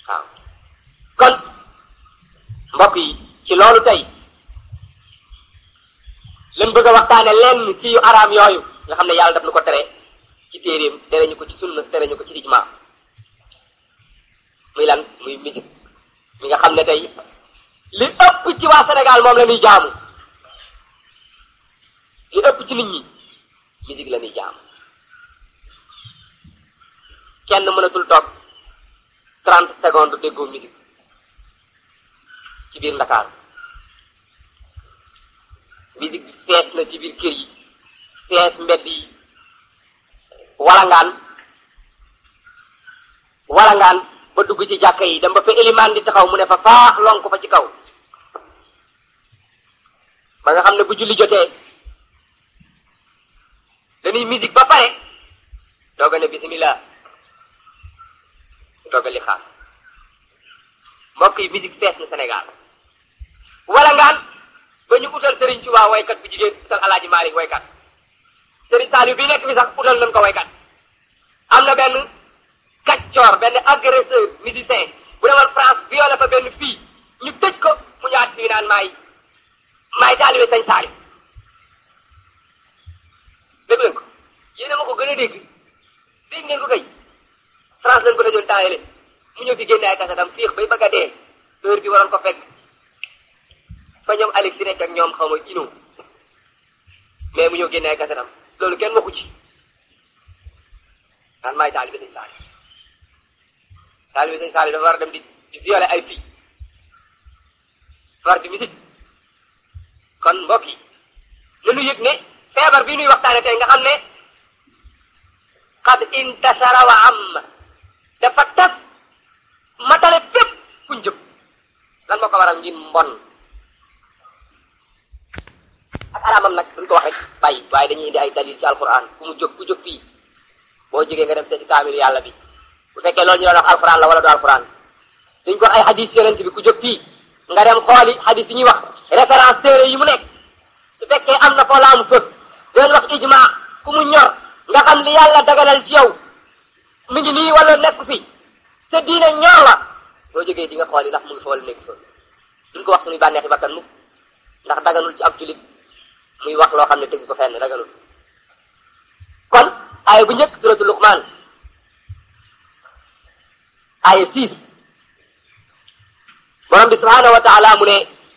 waaw kon mbokk yi ci loolu tey lañ bëgg a waxtaane lenn ci yu araam yooyu nga xam ne yàlla daf nu ko tere ci téeréem tere ñu ko ci sunna tere ñu ko ci ijma muy lan muy musique mi nga xam ne tey li ëpp ci waa Sénégal moom la ñuy jaamu li ëpp ci nit ñi musique la ñuy jaamu kenn mënatul toog trente secondes déggoo musique ci biir Ndakaar musique bi fees na ci biir kër yi fees mbedd yi walangaan walangaan ba dugg ci jàkka yi dem ba fa élimaan di taxaw mu ne fa faax lonk fa ci kaw ba nga xam ne bu julli jotee dañuy musique ba pare dooga ne bismillah dooga li xaar mbokk yi musique fees na Sénégal walangaan ba ñu utal Serigne Touba waykat bu jigéen utal Alaaji Maalik waykat Serigne Saliou bi nekk bi sax utal nañ ko waykat am na benn kaccoor benn agresseur musicien bu demoon France violé fa benn fii ñu tëj ko mu ñaat fii naan maay maay taalibe Sëñ Saliou dégg leen ko yéen ma ko gën a dégg dégg ngeen ko kay France lañ ko dajoon taayale mu ñëw fi génne ay kasetam fiix bay bëgg a dee heure bi waroon ko fekk fa ñoom Alex si nekk ak ñoom xaw ma ino mais mu ñëw génne ay kasetam loolu kenn waxu ci naan maay taalibe Sëñ Saliou taalibe Sëñ Saliou dafa war a dem di di violer ay filles war di musique kon mbokk yi nanu yëg ne feebar bi nuy waxtaane tey nga xam ne qad intashara wa am dafa tas matale fépp fuñ jëm lan moo ko waral ngir mbon ak araamam nag duñ ko wax rek bàyyi waaye dañuy indi ay dalil ci alquran ku mu jóg ku jóg fii boo jógee nga dem seeti kaamil yàlla bi bu fekkee loolu ñu doon wax alquran la wala du alquran duñ ko wax ay hadis yonent bi ku jóg fii nga dem xooli hadis yi ñuy wax référence téere yi mu nekk su fekkee am na foo laamu fëg doon wax ijma ku mu ñor nga xam li yàlla dagalal ci yow mi ngi nii wala nekk fi sa diine ñor la boo jógee di nga xooli ndax mu ngi fa wala nekk fa duñ ko wax suñuy bànneexi bakkan mukk ndax daganul ci ab julit muy wax loo xam ne tegu ko fenn daganul kon aaya bu njëkk suratu luqman aaya six borom bi subhanahu wa taala mu ne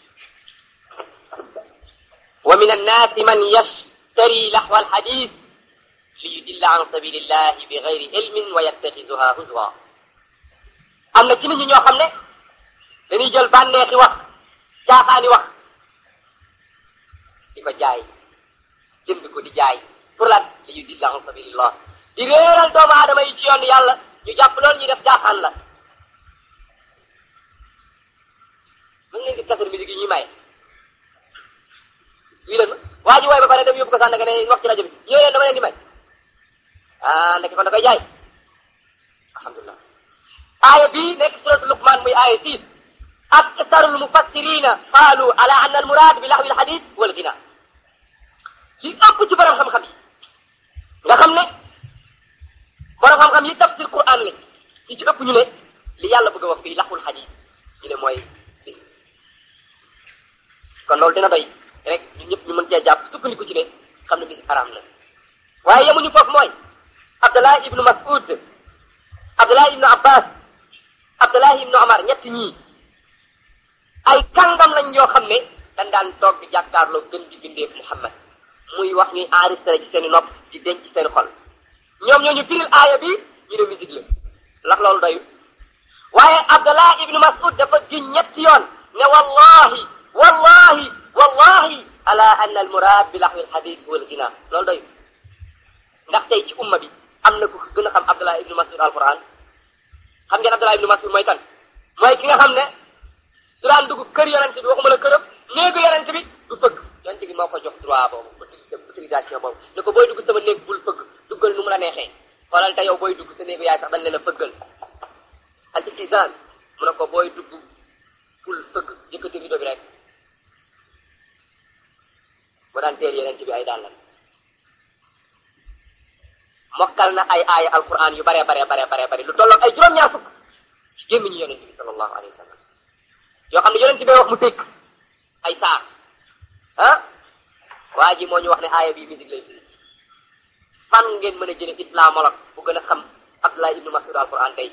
wa min annaasi man yashtari laxwa alxadis li yudilla an sabilillahi bi gayri ilmin wa yattaxizuha huzwa am na ci nit ñi ñoo xam ne dañuy jël bànneexi wax caaxaani wax di ko jaay jënd ko di jaay pour lan li yudilla an sabilillah di réeral doomu aadama yi ci yoon yàlla ñu jàpp loolu ñuy def caaxaan la mën ngeen gis kaset musique yi ñuy maye wii leen ma waa ji wooy ba pare dem yóbbu ko sànn nga ne wax ci rajo bi ñëw leen dama leen di may ah ndeke kon da koy jaay alhamdulilah aaya bii nekk suratu luqman muy aaya six aksarul mufassirina qaalu ala anna al murad bi laxwi al hadith wal gina li ëpp ci borom xam-xam yi nga xam ne borom xam-xam yi tafsir quran lañ li ci ëpp ñu ne li yàlla bëgg a wax fii laxwul hadith ñu ne mooy bis kon loolu dina doy rek ñun ñëpp ñu mën cee jàpp sukkandiku ci ne xam ne musique haram la waaye yemuñu foofu mooy Abdallah ibnu Mas'ud Abdallah ibnu Abbas Abdallah ibnu Omar ñett ñii ay kàngam lañ yoo xam ne dañ daan toog di jàkkaarloo gën di bindeef Muhammad muy wax ñuy enregistré ci seeni nopp di denc ci seen xol ñoom ñoo ñu firil aaya bi ñu ne musique la ndax loolu doyul waaye Abdallah ibnu Mas'ud dafa giñ ñetti yoon ne wallahi wallahi wallahi ala anna al murad bi laxwi al hadith huwa al ghina loolu doyul ndax tey ci umma bi am na ku gën a xam Abdallah ibnu Mas'ud alquran xam ngeen Abdallah ibnu Mas'ud mooy kan mooy ki nga xam ne su daan dugg kër yonent bi waxuma la këram néegu yonent bi du fëgg yonent bi moo ko jox droit boobu autorisation boobu ne ko booy dugg sama néeg bul fëgg duggal nu mu la neexee xoolal te yow booy dugg sa néegu yaay sax dañ leen a fëggal al istizaan mu ne ko booy dugg bul fëgg yëkkati rido bi rek mu daan teel yonent bi ay dàllam mokkal na ay aaya alquran yu bare bare bare bare bare lu tolloog ay juróom-ñaar fukk gémmiñu yonent bi sallallahu alayhi wa sallam yoo xam ne yonent bi wax mu tëkk ay saar ah waa ji moo ñu wax ne aaya bi musique lay firi fan ngeen mën a jële islamologue bu gën a xam Abdullah ibnu Mas'ud alquran tey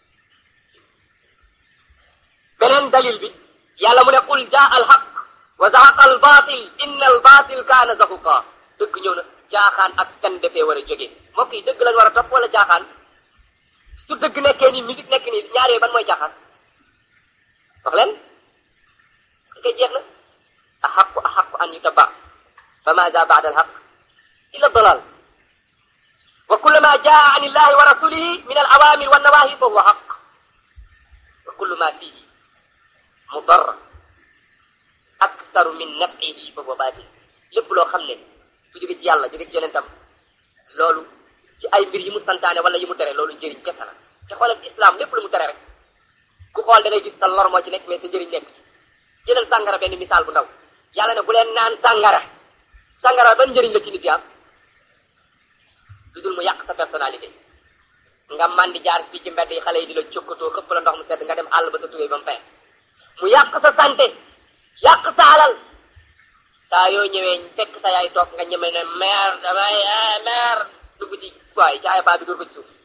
beneen dalil bi yàlla mu ne qul jaa al haq wa zahaqa al batil inna al batil kaana zahuqa dëgg ñëw na jaaxaan ak kan defee war a jógee mbokk yi dëgg lañ war a topp wala jaaxaan su dëgg nekkee nii musique nekk nii ñaar yooyu ban mooy jaaxaan wax leen kay jeex na ahaqu ahaqu an yutaba fa maada baada alhaq illa dalal wa kullu ma jaa an illahi wa rasulihi min al awamir wa nawahi fa huwa haq wa kullu ma fihi mudar aktaru min nafihi fa huwa batil lépp loo xam ne su jóge ci yàlla jóge ci yonentam loolu ci ay mbir yi mu santaane wala yi mu tere loolu njëriñ kese la te xoolal islam lépp lu mu tere rek ku xool da ngay gis sa lor moo ci nekk mais sa njëriñ nekk ci jëlal sàngara benn misaal bu ndaw yàlla ne bu leen naan sàngara sàngara ban njëriñ la ci nit yi am lu dul mu yàq sa personnalité nga man di jaar fii ci mbedd yi xale yi di la jokkatoo xëpp la ndox mu sedd nga dem àll ba sa tubéy ba mu fees mu yàq sa santé yàq sa alal saa yoo ñëwee fekk sa yaay toog nga ñeme ne mère damay mère dugg ci waaye caaya baa bi dóor ko ci suuf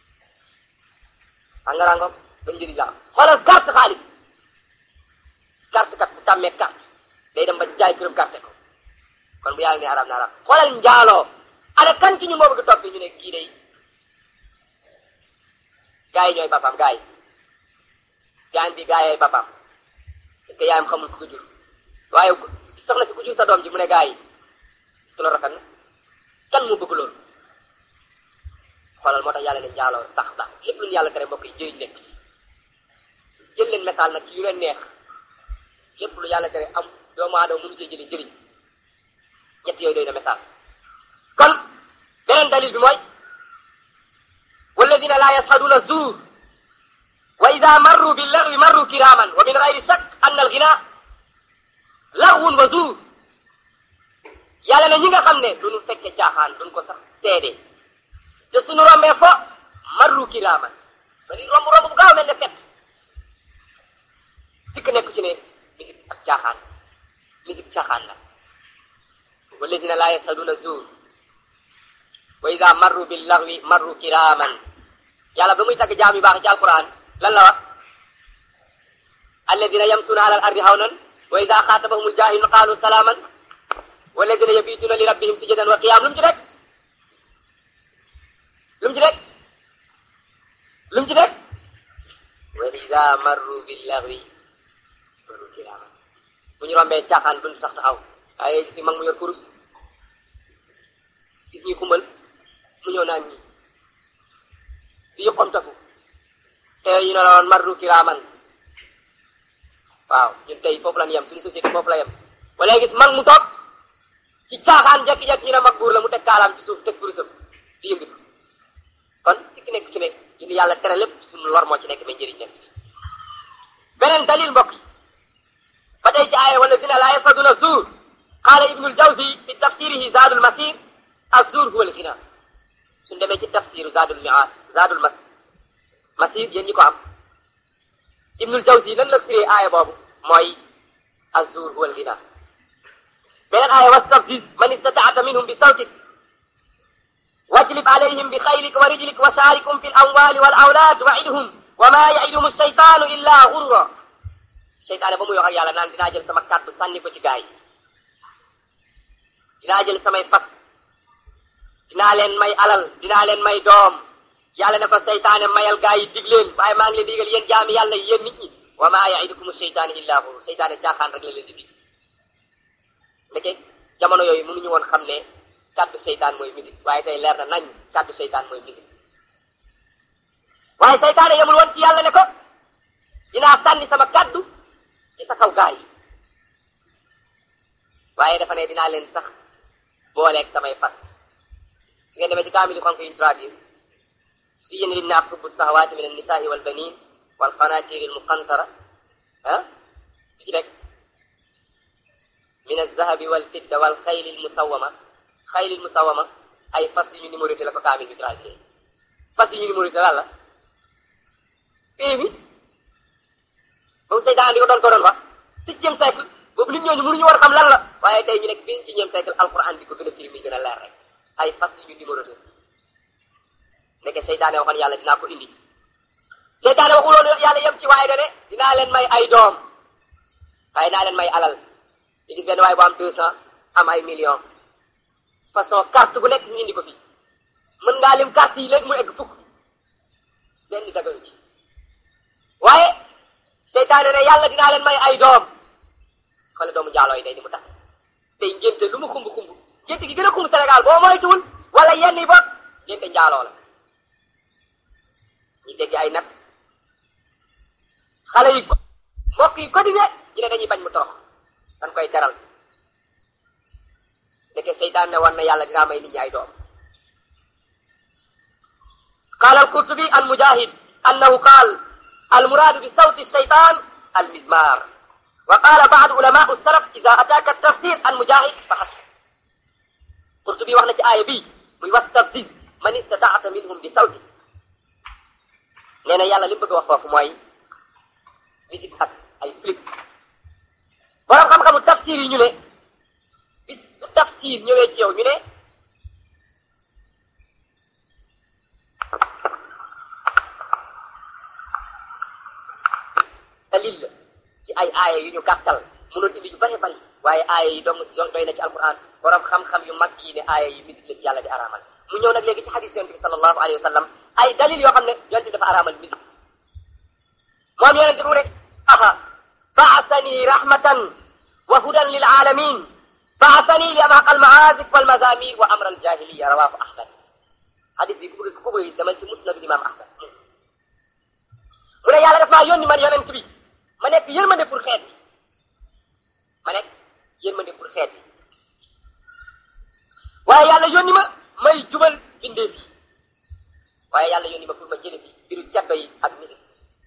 sàngara ngoog ba njëriñ la am xoolal carte xaalis carte kat bu tàmmee carte day dem ba jaay këram carte ko kon bu yàlla ne arab na arab xoolal njaaloo ana kan ci ñu moo bëgg topp ñu ne kii day gaa yi ñooy papaam gaa yi gaan bi gaa yooy papaam parce que yaayam xamul ku ko jur waaye soxna si ku jur sa doom ji mu ne gaa yi su la rafet na kan moo bëgg loolu xoolal moo tax yàlla ne njaaloo sax sax lépp lu ñu yàlla tere mbokk yi jëriñ nekk ci jël leen message nag ci yu leen neex lépp lu yàlla tere am doomu aadama mënu cee jëlee njëriñ ñett yooyu doy na message kon beneen dalil bi mooy walladina la yashhaduna zuur wa ida marru bil lagwi marru kiraman wa min gayri shak an al ghina lagwun wa zuur yàlla ne ñi nga xam ne duñu fekke caaxaan duñ ko sax seede te suñu rombee fo marru kiraman ba di romb romb bu gaaw mel ne fet sikk nekk ci ne musique ak caaxaan musique caaxaan la walladina la yashhaduna zuur wa ida marru bil lagwi marru kiraman yàlla ba muy tagg jaam yu baax ci alquran lan la wax alladina yamsuna ala al ardi hawnan wa ida xaatabahum al jahilun qalu salaaman walladina yabituna li rabbihim sujadan wa qiyam lu mu ci rek lu mu ci rek lu mu ci rek wa ida marru bil lagwi marru kiraman bu ñu rombee caaxaan duñ sax taxaw waaye gis ni mag mu yor kurus gis ñuy kumbal mu ñëw naan ñi di yëppam tafu te ñu ne la woon marru kiraaman waaw ñun tey foofu la ñu yem suñu société foofu la yem wala gis mag mu toog ci caaxaan jekki-jekki ñu ne mag buur la mu teg kaalaam ci suuf teg kurusam di yëngatu kon sikki nekk ci ne ñu ni yàlla tere lépp suñu lor moo ci nekk mais njëriñ nekk beneen dalil mbokk yi ba tey ci aaya wala dina laa yasaduna zuur qaala ibnul jawzi fi tafsirihi zaadul masir az-zuur huwa al-ghina suñ demee ci tafsiru zaadul mi'aad zaadul mas masir yéen ñi ko am ibnul jawzi nan la firee aaya boobu mooy az-zuur huwa al-ghina beneen aaya wastafziz man istataata minhum bi sawtik wajlib alayhim bi xaylika wa rijlik wa shaarikum fi al-amwaali wal awlaad wa'idhum wa ma ya'iduhum ash-shaytaanu illa ghurra seytaane ba muy wax ak yàlla naan dinaa jël sama kàddu sànni ko ci gaay yi dinaa jël samay fas dinaa leen may alal dinaa leen may doom yàlla ne ko seytaane mayal gaay yi dig leen waaye maa ngi leen digal yéen jaami yàlla yéen nit ñi wa ma yaidukum seytaane illa hu seytaane caaxaan rek la leen di dig ndeke jamono yooyu mënuñu woon xam ne kàddu seytaan mooy musique waaye tey leer na nañ kàddu seytaan mooy musique waaye seytaane yemul woon ci yàlla ne ko dinaa sànni sama kàddu ci sa kaw gaay yi waaye dafa ne dinaa leen sax booleeg samay fas su ngeen demee ci kaamil yu xonk yuñ traduire zuyyina linnaas hubbu sahawaati min annisaai walbanin walqanaatiri almuqantara ah ci rek min alzahabi walfidda walxayli almusawama xayli almusawama ay fas yu ñu numéroté la ko kaamil bi traduire fas yu ñu numéroté lan la fii bi seytaan di ko doon ko doon wax septième siècle boobu nit ñooñu mënuñu war xam lan la waaye tey ñu nekk fii ci ñeem siècle alquran di ko gën a firi muy gën a leer rek ay fas yu numéroté ndeke seytaane waxoon yàlla dinaa ko indi seytaane waxuloon yàlla yem ci waaye dane dinaa leen may ay doom waaye naa leen may alal di gis benn waaye bu am deux cent am ay millions façon carte bu nekk ñu indi ko fii mën ngaa lim carte yi léegi mu egg fukk benn di dagalu ci waaye seytaane ne yàlla dinaa leen may ay doom xale doomu njaaloo yi day di mu tax tey ngénte lu mu xumb xumb ngénte gi gën a xumb Sénégal boo moytuwul wala yenn yi bopp ngénte njaaloo la ñu dégg ay nat xale yi mbokk yi cotisé ñu ne dañuy bañ mu torox dañ koy teral ndeke seytaan ne war na yàlla dinaa may nit ñi ay doom qaala al-Qurtubi an Mujahid annahu qaal al-muraadu bi sawti shaytaan al-mizmar wa qaala ba'du ulamaa'u salaf idaa ataaka at-tafsir an Mujahid fa hasb Qurtubi wax na ci aaya bii muy wastafziz man istata'ta minhum bi sawti nee na yàlla li mu bëgg a wax foofu mooy musique ak ay flip borom xam-xamu tafsir yi ñu ne bis bu tafsir ñëwee ci yow ñu ne dalil la ci ay aaya yu ñu gàttal mënoon indi yu bari bari waaye aaya yi dong doy na ci alquran borom xam-xam yu mag yi ne aaya yi musique la ci yàlla di araamal mu ñëw nag léegi ci xadis yonent bi sallallahu alayhi wa sallam ay dalil yoo xam ne yonent bi dafa araamal musique moom yonent bi mu ne aha baasani rahmatan wa hudan lil alamin baasani li amaq al maazif wal mazamir wa amra al jahiliya rawahu ahmad xadis bi ku bëgg ku bëgg demal ci musnad imam ahmad mu ne yàlla daf maa yónni man yonent bi ma nekk yërmande pour xeet bi ma nekk yërmande pour xeet bi waaye yàlla yónni ma may jubal bindee fii waaye yàlla yónni ma pour ma jële fi biru caddo yi ak musique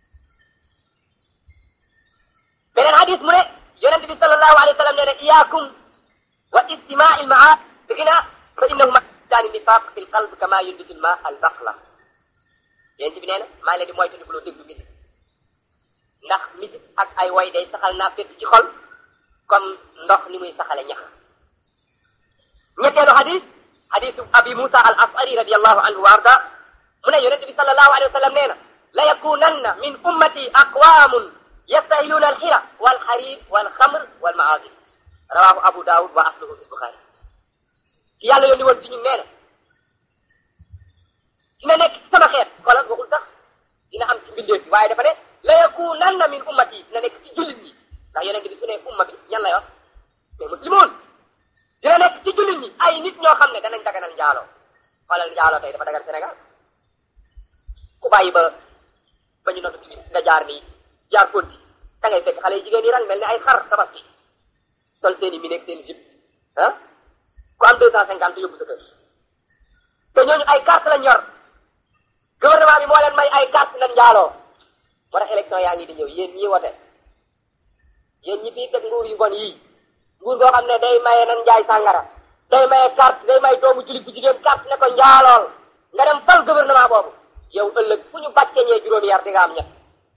beneen hadis mu ne yonent bi sallallahu alayhi wa sallam nee na iyaakum wa istimaa il maa bigina fa innahuma daani nifaq fi l qalb kama yunbitu l ma al baqla yonent bi nee na maa ngi leen di moytandikuloo déglu musique ndax musique ak ay way day saxal naa fétt ci xol comme ndox ni muy saxale ñax ñetteelu hadis hadisu abi musa al asari radiallahu anhu wa arda mu ne yonent bi sallallahu alayhi wa sallam nee na la yakunanna min ummati aqwamun yastahiluuna alxira walxarir walxamr walmaazif rawahu abu daawud wa asluhu fi lbuxaari ki yàlla yónni woon ci ñun nee na dina nekk ci sama xeet xoolal waxul sax dina am ci mbindeef bi waaye dafa ne la yakunanna min ummati dina nekk ci jullit ñi ndax yonent bi su ne umma bi ñan la yor mais muslimoon dina nekk ci jullit ñi ay nit ñoo xam ne danañ daganal njaaloo xoolal njaaloo tey dafa dagan Sénégal ku bàyyi ba ba ñu nodd timis nga jaar nii jaar konti da ngay fekk xale yi jigéen yi rang mel ni ay xar tabaski sol seen i mi nekk seen i jib ah ku am deux cent cinquante yóbbu sa kër te ñooñu ay carte lañ yor gouvernement bi moo leen may ay carte lañ njaaloo moo tax élection yaa ngi di ñëw yéen ñii wote yéen ñi fii teg nguur yu bon yii nguur goo xam ne day maye nan njaay sàngara day maye carte day may doomu julit bu jigéen carte ne ko njaalool nga dem fal gouvernement boobu yow ëllëg fu ñu bàccee ñee juróomi yar di nga am ñett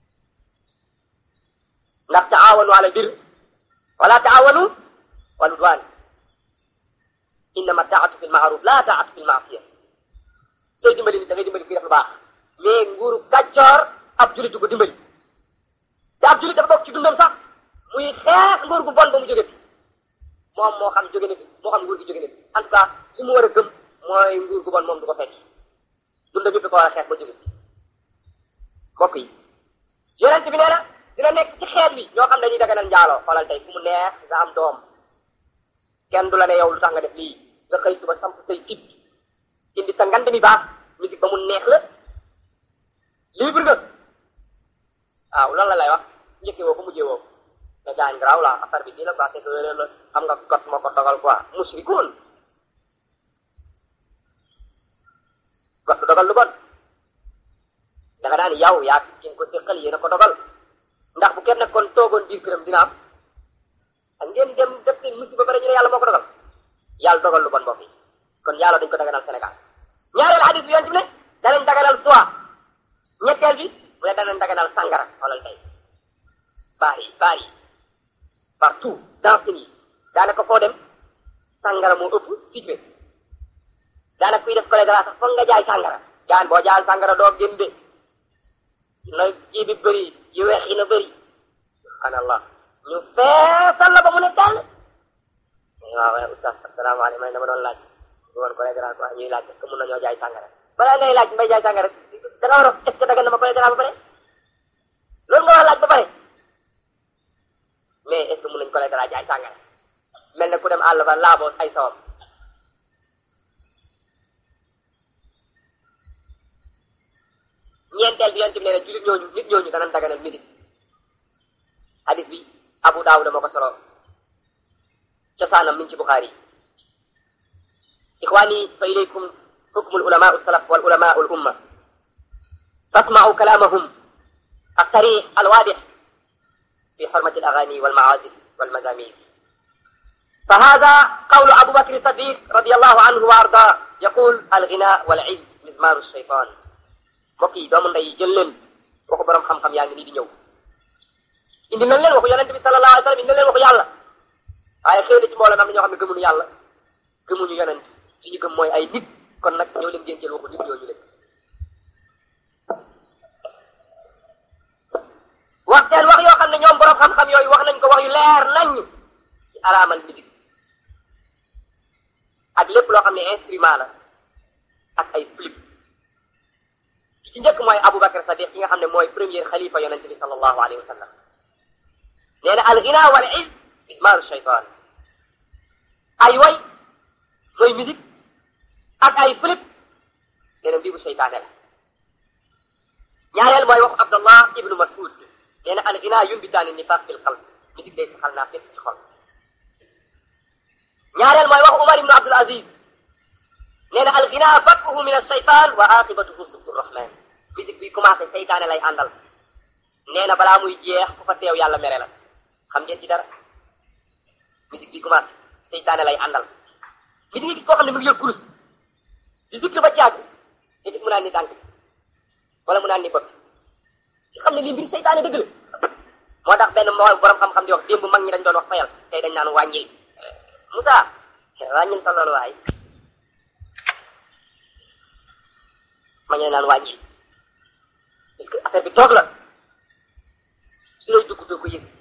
ndax taawanu ala bir wala taawanu wal udwan innama taatu fi lmaaruf la taatu fi lmaasiya sooy dimbali nit da ngay dimbali kuy def lu baax mais nguuru kàccoor ab julit du ko dimbali te ab julit dafa bokk ci dundam sax muy xeex nguur gu bon ba mu jóge fi moom moo xam jóge na fi moo xam nguur gi jóge na fi en tout cas li mu war a gëm mooy nguur gu bon moom du ko fekk dundam yëpp da ko war a xeex ba jóge fi mbokk yi yonent bi nee na dina nekk ci xeet bi ñoo xam dañuy daganal njaaloo xoolal tey fu mu neex nga am doom kenn du la ne yow lu tax nga def lii nga xëy suba samp say tib indi sa ngand mi baax musique ba mu neex la libre nga waaw loolu la lay wax njëkkee woo ko mujjee woo mais gaañ garaaw la affaire bi nii la quoi c'est que la xam nga got moo ko dogal quoi musrikoon got du dogal lu bon dafa daan yow yaa ki nga ko séqal yéen a ko dogal ndax bu kenn nekkoon toogoon biir këram dina am ak ngeen dem def seen musiba ba ñu ne yàlla moo ko dogal yàlla dogal lu bon mbokk yi kon yàlla dañ ko daganal Sénégal ñaareel xadis bi yonent bi ne danañ daganal soie ñetteel bi mu ne danañ daganal sàngara xoolal tey baar yi baar yi partout danse yi daanaka foo dem sàngara moo ëpp sucré daanaka kuy def choléra sax foog nga jaay sàngara gaan boo jaay sàngara doo gën de na ji bi bëri yu weex yi na bëri subhanallah ñu feesal la ba mu ne dal waaw waaye oustaz asalaamaaleykum man dama doon laaj du woon choléra quoi ñuy laaj est-ce que mun nañoo jaay sàngara balaa ngay laaj mbay jaay sàngara da nga war a est-ce que daga na ma choléra ba pare loolu nga war a laaj ba pare mais est-ce que mun nañ choléra jaay sàngara mel ne ku dem àll ba laaboo ay sawam ñeenteel bi yonent bi nee na jullit ñooñu nit ñooñu danañ daganal musique hadis bi Abu Daawud moo ko solo cosaanam min ci Buxaari ixwaani fa ilaykum hukmu al ulama salaf wal ulama al umma fasma'u kalamahum الصريح الواضح في حرمة الأغاني والمعازف والمزامير فهذا قول أبو بكر الصديق رضي الله عنه وأرضاه يقول الغناء والعز مزمار الشيطان mbokk yi doomu ndey jël leen waxu borom xam-xam yaa ngi nii di ñëw indi nañ leen waxu yonente bi sallallahu alayhi wa sallam indi nañ leen waxu yàlla waaye xëy na ci mbooloo am na ñoo xam ne gëmuñu yàlla gëmuñu yonent li ñu gëm mooy ay nit kon nag ñëw leen ngeen jël waxu nit ñooñu leen wax seen wax yoo xam ne ñoom borom xam-xam yooyu wax nañ ko wax yu leer nañ ci araamal musique ak lépp loo xam ne instrument la ak ay flip ci njëkk mooy Aboubacar Sadiq ki nga xam ne mooy premier xalifa yonente bi sallallahu alayhi wa sallam nee na al ghina wal izz ismaaru shaytaan ay way mooy musique ak ay flip nee na mbibu seytaane la ñaareel mooy waxu Abdallah ibnu Mas'ud nee na al ghina yumbitaani nifaq fil qalb musique day saxal naa fépp ci xol ñaareel mooy waxu Umar ibnu Abdul Aziz nee na al ghina bat'uhu min ash-shaytaan wa aqibatuhu subtu rahman musique bi commencé seytaane lay àndal nee na balaa muy jeex ku fa teew yàlla mere la xam ngeen ci dara musique bi commencé seytaane lay àndal mi di nga gis koo xam ne mu ngi yor kurus di zikr ba caag nga gis mu naan ni tànk wala mu naan ni bopp nga xam ne lii mbiru seytaane dëgg la moo tax benn moo borom xam-xam di wax démb mag ñi dañ doon wax fayal tey dañ naan wàññil Moussa wàññil sa loolu waay ma ñu naan wàññil parce que affaire bi toog la su lay dugg doo ko yëg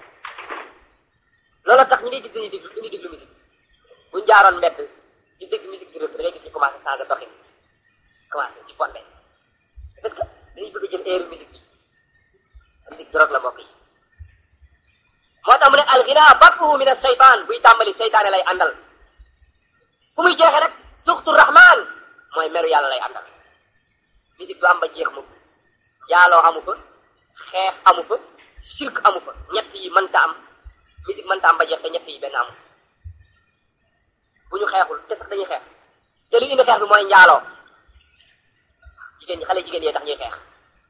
loolu tax ñi ngay gis dañuy déglu dañuy déglu musique buñ jaaroon mbedd di dégg musique di rëbb da ngay gis ñu commencé changer doxin commencé di fonde parce que dañuy bëgg a jël air musique bi musique drogue la mbokk yi moo tax mu ne alxina battuhu min ashaytan buy tàmbali seytaane lay àndal fu muy jeexe rek suxtu rahman mooy meru yàlla lay àndal musique du am ba jeex mu jaaloo amu fa xeex amu fa shirk amu fa ñett yi mënta am musique mënta am ba jeex te ñett yi benn amu bu ñu xeexul te sax dañuy xeex te lu indi xeex bi mooy njaaloo jigéen ñi xale jigéen yee tax ñuy xeex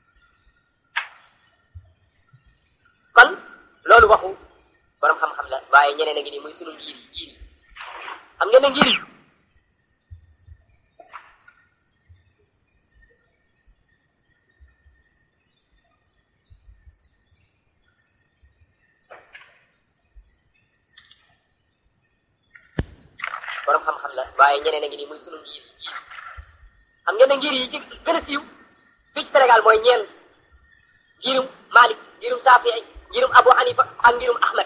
kon loolu waxu borom xam-xam la waaye ñeneen a ngi nii muy sunu ngir yi ngir yi xam ngeen ne ngir yi borom xam-xam la waaye ñeneen a ngi nii muy sunu ngir yi ngir yi xam ngeen ne ngir yi ci gën a siiw fii ci Sénégal mooy ñeent ngirum Malik ngirum Safii ngirum Abu Hanifa ak ngirum Ahmed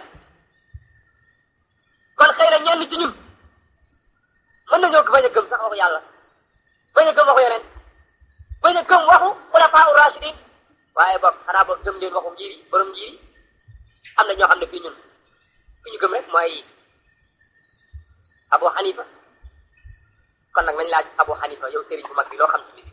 kon xëy na ñenn ci ñun mën nañoo bañ a gëm sax waxu yàlla bañ a gëm waxu yonent bañ a gëm waxu xulafaa ur rashidin waaye boog xanaa boog gëm leen waxu ngir yi borom ngir yi am na ñoo xam ne fii ñun fi ñu gëm rek mooy Abu Hanifa kon nag nañ laaj Abu Hanifa yow sëriñ bu mag bi loo xam ci musique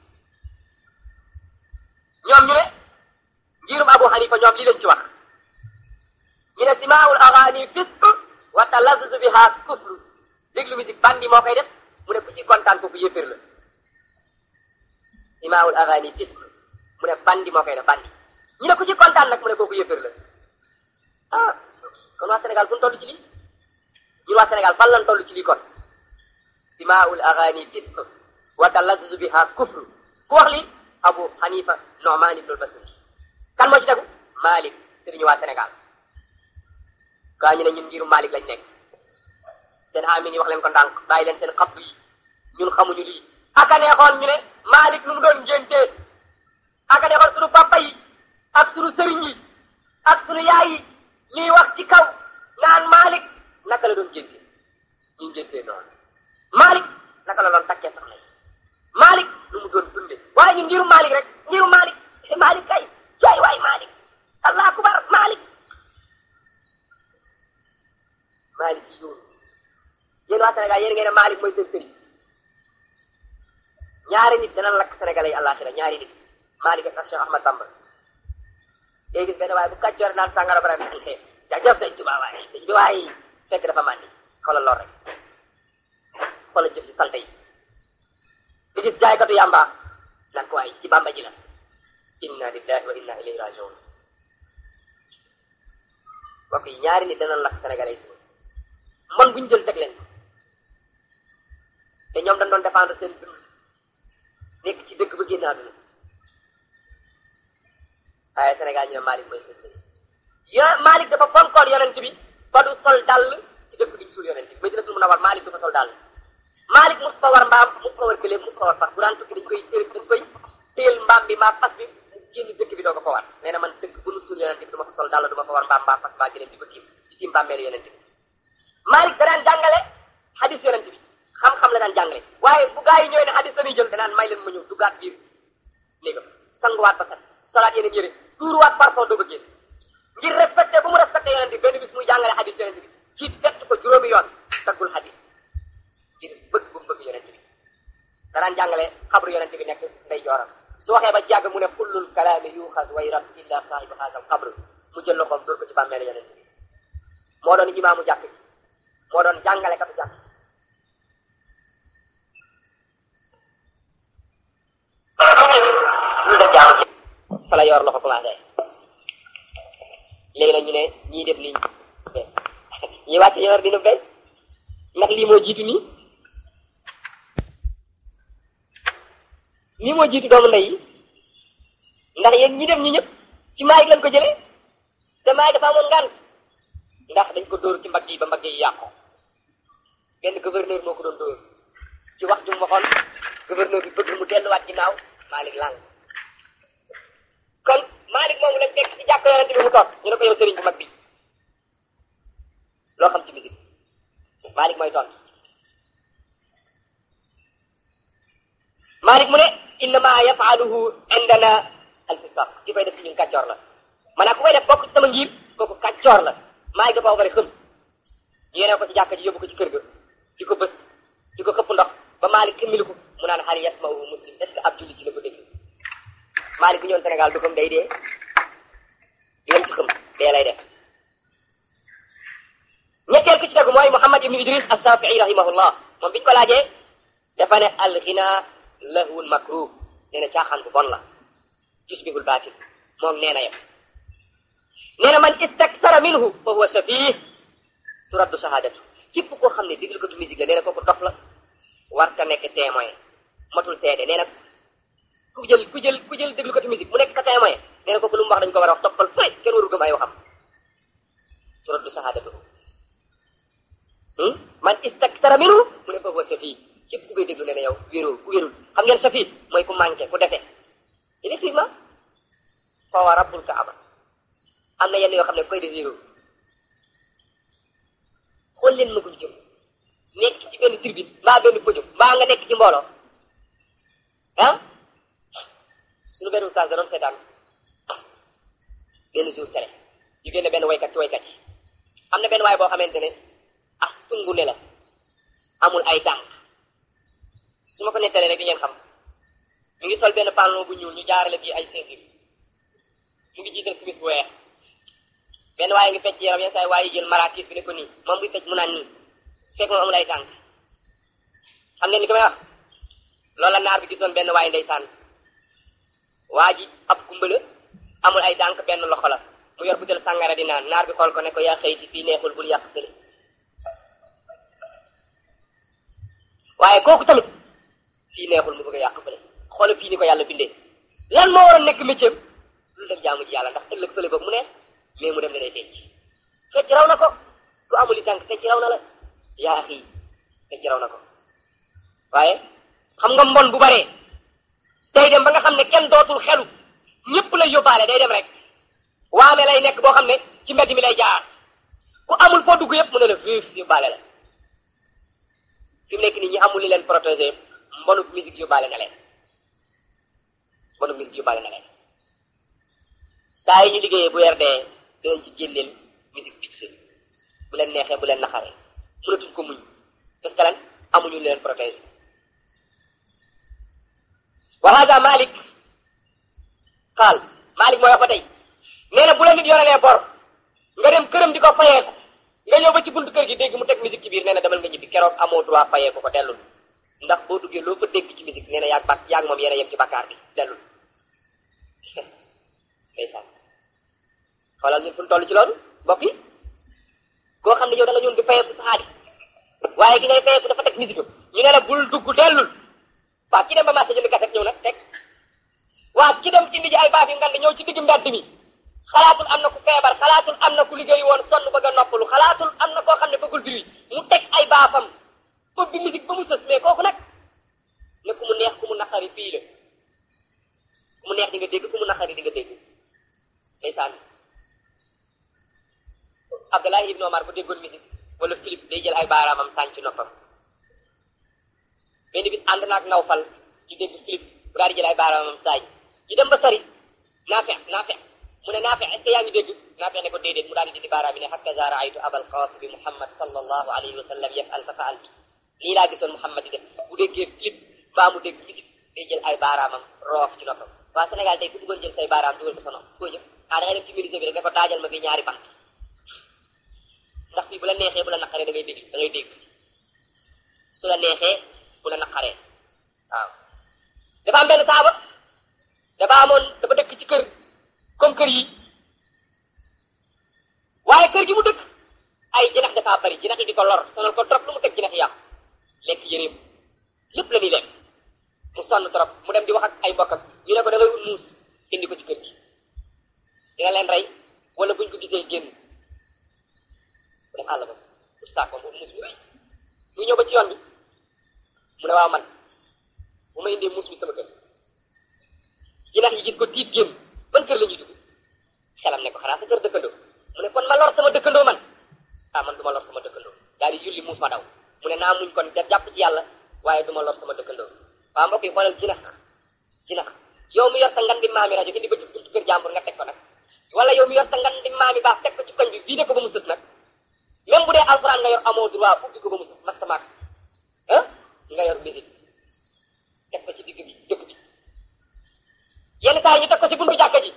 ñoom ñu ne ngirum Abu Hanifa ñoom lii lañ ci wax ñu ne simaawul agaani fisq wa talazzuzu biha kufru déglu musique bandi moo koy def mu ne ku ci kontaan kooku yëfër la simaawul agaani fisq mu ne bandi moo koy def bandi ñu ne ku ci kontaan nag mu ne kooku yëfër la ah kon waa Sénégal fu ñu toll ci lii ñun waa Sénégal fan lañ toll ci lii kon simaawul agaani fisq wa talazzuzu biha kufru ku wax li Abu Hanifa Nu'man ibn al-Basri kan moo ci tegu Malik sëriñu waa Sénégal gaa ñu ne ñun ngiru Malik lañ nekk seen amin yi wax leen ko ndànk bàyyi leen seen xabdu yi ñun xamuñu lii aka neexoon ñu ne Malik lu mu doon ngéntee aka neexoon sunu papa yi ak sunu sëriñ yi ak sunu yaay yi ñuy wax ci kaw naan Malik naka la doon ngénte ñu ngéntee noonu Malik naka la doon takkee soxna yi Malik lu mu doon dunde waaye ñun ngiru Malik rek ngiru Malik Malik kay jaay waay Malik allah akbar Malik Malik yi yoonu yéen waa Sénégal yéen ngeen ne Malik mooy seen sëriñ ñaari nit dana lakk Sénégalais yi àllaaxira ñaari nit Malik ak Cheikh Ahmad Bamba léegi gis benn waaye bu kàccoore naan sàngara bara xee jaajëf sëñ Tuubaa waaye sëñ bi waaye fekk dafa màndi xoolal lool rek xoolal jëf ci salte yi di gis jaaykatu yàmba naan ko waaye ci Bamba ji la inna lillahi wa inna ilayhi rajiun mbokk yi ñaari nit dana lakk Sénégalais yi man bu ñu jël teg leen te ñoom dañ doon défendre seen dund nekk ci dëkk ba génn àdduna waaye Sénégal ñu ne Malick mooy seen sëriñ yo Malick dafa fonkoon yonent bi ba du sol dàll ci dëkk bi ñu suul yonent bi Madinatul Munawwara Malick du fa sol dàll Malick mus fa war mbaam mus fa war gëléem mus fa war fas bu daan tukki dañ koy dañ koy téel mbaam bi maa fas bi mu génn dëkk bi doo ko ko war nee na man dëkk bu nu suul yonent bi du ma fa sol dàll du ma fa war mbaam mbaa fas mbaa gëléem di ko tiim di tiim bàmmeelu yonent bi Malick da daan jàngale hadis yonent bi xam-xam la daan jàngale waaye bu gaa yi ñëwee ne hadis dañuy jël danaan may leen ma ñëw duggaat biir néegam sanguwaat ba set solaat yeneen yére tuuruwaat parfum doog a génn ngir respecté bu mu respecté yonent bi benn bis muy jàngale hadis yonent bi ci fett ko juróomi yoon taggul hadis ngir bëgg bu mu bëgg yonent bi da daan jàngale xabru yonent bi nekk ndey jooram su waxee ba jàgg mu ne kullul kalaami yuxas wa yurad illa saahibu haasal xabr mu jël loxoom dóor ko ci bàmmeelu yonent bi moo doon imaamu jàkk ji moo doon jàngale katu jàkk lu def jaamu fa la yor loxo commencé léegi nag ñu ne ñii def lii ñi wàcc yor dina béy ndax lii moo jiitu nii lii moo jiitu doomu ndey yi ndax yéen ñi dem ñi ñëpp ci maay lañ ko jëlee te maay dafa amoon ngànt ndax dañ ko dóor ci mbagg yi ba mbagg yi yàqu benn gouverneur moo ko doon dóor ci wax ju mu waxoon gouverneur bi bëgg mu delluwaat ginnaaw Malick lang kon Malick moomu lañ fekk ci jàkk yonente bi mu toog ñu ne ko yow sëriñ bu mag bi loo xam ci musique Malick mooy tontu Malick mu ne innama yafaluhu indana alfisaq ki koy def ci ñun kàccoor la maanaam ku koy def bokk ci sama ngir kooku kàccoor la Malick da ko wax bari xëm yéene ko ci jàkka ji yóbbu ko ci kër ga di ko bës di ko xëpp ndox ba Malick xëmmili ko mu naan xal yasmahu muslim est ce que ab jullit dina ko dégg Malick bu ñëwoon Sénégal du xëm day dee dinañ ci xëm dee lay def ñetteel ki ci tegu mooy Muhammad ibnu Idris as-Safii rahimahullah moom biñu ko laajee dafa ne al-ghina lahwun makruh nee na caaxaan bu bon la tusbihul baatil moom nee na yem nee na man istaksara minhu fa huwa safih turaddu shahadatu képp koo xam ne déglu ko tu musique la nee na kooku dof la war ka nekk témoin matul seede nee na ku jël ku jël ku jël déglu ko tu musique mu nekk ka témoin nee na kooku lu mu wax dañu ko war a wax toppal fay kenn waru gëm ay waxam turaddu shahadatu man istaksara minhu mu ne fa huwa safih képp ku koy déglu nee na yow wérul ku wérul xam ngeen safih mooy ku manqué ku defe effectivement fa wa rabbul kaaba am na yenn yoo xam ne koy def wérul xool leen ma ko jëm nekk ci benn tribune mbaa benn pëjum mbaa nga nekk ci mbooloo ah suñu benn ustaas da doon seetaan benn jour tere ñu génne benn waykat ci waykat yi am na benn waay boo xamante ne as tungu ne la amul ay tànk su ma ko nettalee rek di ngeen xam mu ngi sol benn pantalon bu ñuul ñu jaarale bii ay ceinture mu ngi jiital simis bu weex benn waaye ngi fecc yaram yenn saa yi waaye jël marakis bi ne ko nii moom buy fecc mu naan nii fekk moom amul ay tànk xam ngeen ni ko may wax loolu la naar bi gisoon benn waaye ndeysaan waa ji ab kumbala amul ay tànk benn loxo la mu yor butel sàngara di naan naar bi xool ko ne ko yaa xëyti fii neexul bul yàq fële waaye kooku tamit fii neexul mu bëgg a yàq fële xoolal fii ni ko yàlla bindee lan moo war a nekk métier lu def jaamu ji yàlla ndax ëllëg fële boobu mu neex mais mu dem ne day fecc fecc raw na ko ku amul i tànk fecc raw na la yaa xii fecc raw na ko waaye xam nga mbon bu baree day dem ba nga xam ne kenn dootul xelu ñëpp lay yóbbaale day dem rek waame lay nekk boo xam ne ci mbedd mi lay jaar ku amul foo dugg yëpp mu ne la viif yóbbaale la fi mu nekk nii ñi amul li leen protéger mbonuk musique yóbbaale na leen mbonuk musique yóbbaale na leen saa yi ñu liggéeyee bu weer dee dinañ ci génneel musique bi ci bu leen neexee bu leen naxaree mënatuñ ko muñ parce que lan amuñu li leen protéger wa hada Malik xaal Malik mooy wax ba tey nee na bu la nit yorelee bor nga dem këram di ko fayeeku nga ñëw ba ci buntu kër gi dégg mu teg musique ci biir nee na demal nga ñibbi keroog amoo droit fayeeku ko dellul ndax boo duggee loo fa dégg ci musique nee na yaag bak yaag moom yéen a yem ci bakkaar bi dellul ndeysaan xoolal ñun fu ñu toll ci loolu mbokk yi koo xam ne yow da nga ñëw di fayeeku sa xaalis waaye gi ngay fayeeku dafa teg musique ñu ne la bul dugg dellul waa ki dem ba marché jënd kaset ñëw nag teg waa ki dem indi ji ay baaf yu ngand ñëw ci digg mbedd mi xalaatul am na ku feebar xalaatul am na ku liggéey woon sonn bëgg a noppalu xalaatul am na koo xam ne bëggul diri mu teg ay baafam ubbi musique ba mu sës mais kooku nag ne ku mu neex ku mu naqari fii la ku mu neex di nga dégg ku mu naqari di nga dégg ndeysaan Abdallah ibn Omar bu déggoon musique wala Philippe day jël ay baaraamam sànc noppam benn bis ànd naag nawfal ci dégg Philippe bu daal di jël ay baaraamam saaj ñu dem ba sori naafe naafe mu ne naafe est-ce que yaa ngi dégg naafe ne ko déedéet mu daal di dindi baaraam yi ne hakaza raaytu abal qaasimi muhammad sallallahu alayhi wa sallam yafal fa faaltu lii laa gisoon muhammad di def bu déggee Philippe baa mu dégg musique day jël ay baaraamam roof ci noppam waa Sénégal tey ku bëggoon jël say baaraam dugal ko sa nopp koo jëf ah da ngay dem ci ministre bi rek ne ko daajal ma bi ñaari bant ndax fii bu la neexee bu la naqaree da ngay dégg da ngay dégg su la neexee bu la naqaree waaw dafa am benn saaba dafa amoon dafa dëkk ci kër comme kër yi waaye kër gi mu dëkk ay jinax dafa bari jinax yi di ko lor sonal ko trop lu mu teg jinax yi yàqu lekk yëreem lépp la ñuy lekk mu sonn trop mu dem di wax ak ay mbokkam ñu ne ko da ngay ut muus indi ko ci kër gi dina leen rey wala buñ ko gisee génn mu dem àll ba pour saakoom boobu muus mu rëy mu ñëw ba ci yoon bi mu ne waaw man bu ma indee muus mi sama kër jinax yi gis ko tiit génn ban kër la ñuy dugg xelam ne ko xanaa sa kër dëkkandoo mu ne kon ma lor sama dëkkandoo man ah man du ma lor sama dëkkandoo daal di yulli muus ma daw mu ne naa muñ kon da jàpp ci yàlla waaye du ma lor sama dëkkandoo waaw mbokk yi xoolal jinax jinax yow mi yor sa ngan di maami rajo indi ba ci buntu kër jàmbur nga teg ko nag wala yow mi yor sa ngan di maami baax teg ko ci koñ bi vidé ko ba mu sës nag même bu dee alxuraan nga yor amoo droit ubbi ko ba mu sës mastamaak ah nga yor mbiri teg ko ci digg bi dëkk bi yenn saa yi ñu teg ko ci buntu jàkka ji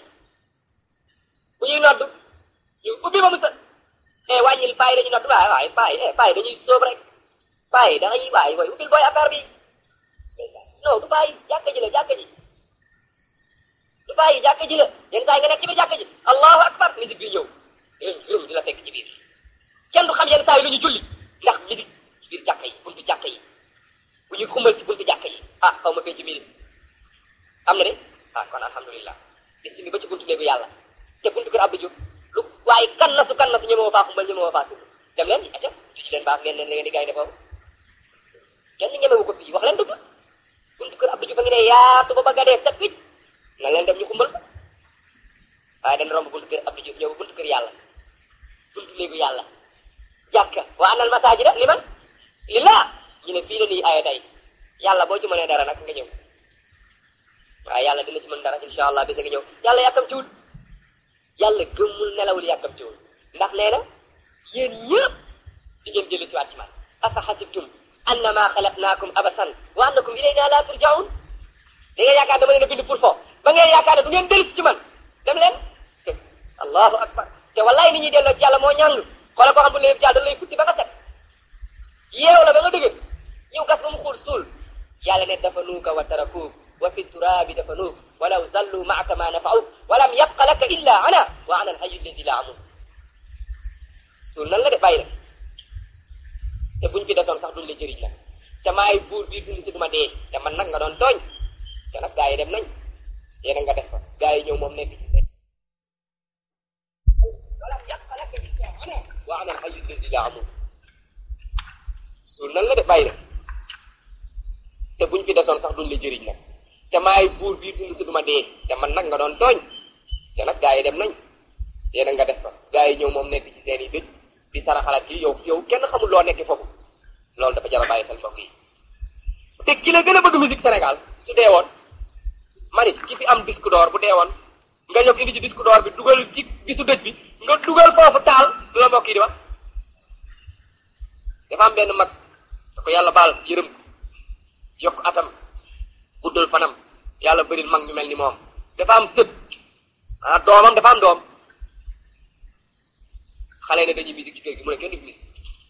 bu ñuy noddu ñu ubbi ba mu sës eh wàññil bàyyi dañuy noddu waaye waaye bàyyi eh bàyyi dañuy sóob rek bàyyi da ngay bàyyi booy ubbil booy affaire bi non du bàyyi jàkka ji la jàkka ji du bàyyi jàkka ji la yenn saa yi nga nekk ci biir jàkka ji allahu akbar musique bi ñëw juróom di la fekk ci biir kenn du xam yenn saa yi lu ñu julli ndax musique ci biir jàkka yi buntu jàkka yi bu ñuy xumbal ci buntu jàkka yi ah xaw ma fee ci biir am na de ah kon alhamdulilah gis mi ba ci buntu néegu yàlla te buntu kër Abdou Diouf lu waaye kan na su kan na su ñëmoo faa xumbal ñëmoo faa tudd dem leen aca tuji leen baax ngeen leen la ngeen di gaynde foofu kenn ñemewu ko fii wax leen dëgg buntu kër Abdou Diouf a ngi ne yaatu ba bëgg a dee set wicc na leen dem ñu xumbal ko waaye dañ romb buntu kër Abdou Diouf ñëw buntu kër yàlla buntu néegu yàlla jàkka wa anal masaajida liman lillah ñu ne fii la nii aya day yàlla boo ci mënee dara nag nga ñëw waaye yàlla dina ci mën dara insha allah bisa nga ñëw yàlla yàkkamtiwul yàlla gëmmul nelawul yàkkamtiwul ndax nee na yéen ñëpp di ngeen dellu si waat ci man afa xasibtum annama xalaqnaakum abasan wa annakum ilayna la turjaun da ngeen yaakaar dama leen a bind pour foofu ba ngeen yaakaar ne du ngeen dellu ci man dem leen allahu akbar te wallahi ni ñuy delloo ci yàlla moo ñàng xoola koo xam bu leen ci yàlla dañ lay futti ba nga set yeew la ba nga dëgg ñëw gas ba mu xuul suul yàlla ne dafa nuuka wa tarakuuk wa fi turaabi dafa nuuk walaw zallu maaka ma nafauk walam yabqa laka illa ana wa ana alhayu alladi la amut suul nan la de bàyyi la te buñ fi desoon sax duñ la jëriñ la te maay buur bii dund si duma dee te man nag nga doon tooñ te nag gaa yi dem nañ yéena nga def fa gaa yi ñëw moom nekk ci ana alxayu alladi la amut suul nan la de bàyyi na te buñ fi desoon sax duñ la jëriñ nag te maay buur bii dund si duma dee te man nag nga doon tooñ te nag gaa yi dem nañ yéena nga def fa gaa yi ñëw moom nekk ci seen i dëj di saraxalaat kii yow yow kenn xamul loo nekk foofu loolu dafa jar a bàyyi xel mbokk yi te ki la gën a bëgg musique Sénégal su dee woon mani ki fi am disque d'or bu dee woon nga ñëw indi ci disque d'or bi dugal ci bisu dëj bi nga dugal foofu taal lu la mbokk yi di wax dafa am benn mag da ko yàlla baal yërëm yokk atam guddal fanam yàlla bëril mag ñu mel ni moom dafa am sët ah doomam dafa am doom xale ne dañuy musique ci kër gi mu ne kenn du fi musique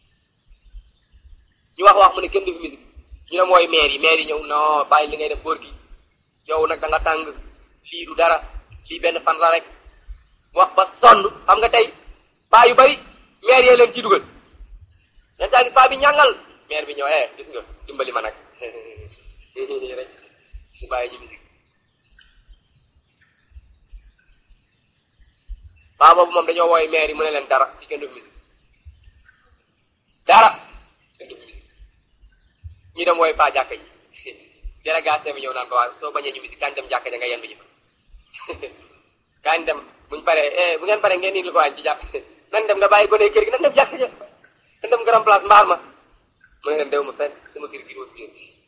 ñu wax wax mu ne kenn du fi musique ñu ne mooy maire yi maire yi ñëw non bàyyi li ngay def góor gi yow nag da nga tàng lii du dara lii benn fan la rek wax ba sonn xam nga tey paa yu bari maire yee leen ciy dugal len taa gis paa bi ñàngal maire bi ñëw eh gis nga dimbali ma nag rek su bàyyi ñu musique paa boobu moom dañoo wooy maire yi mu ne leen dara ci kenn du fi musique dara kenn du fi musique ñu dem wooy paa jàkka ji délégation bi ñëw naan ko waaw soo bañee ñu musique kañ dem jàkka ja nga yendu ji fa kañ dem buñ paree eh bu ngeen paree ngeen indi ko waañ ci jàkk nan dem nga bàyyi gone kër gi nan dem jàkka ja nan dem grand place mbaar ma mu ne leen dew ma fenn sama kër gi wut kër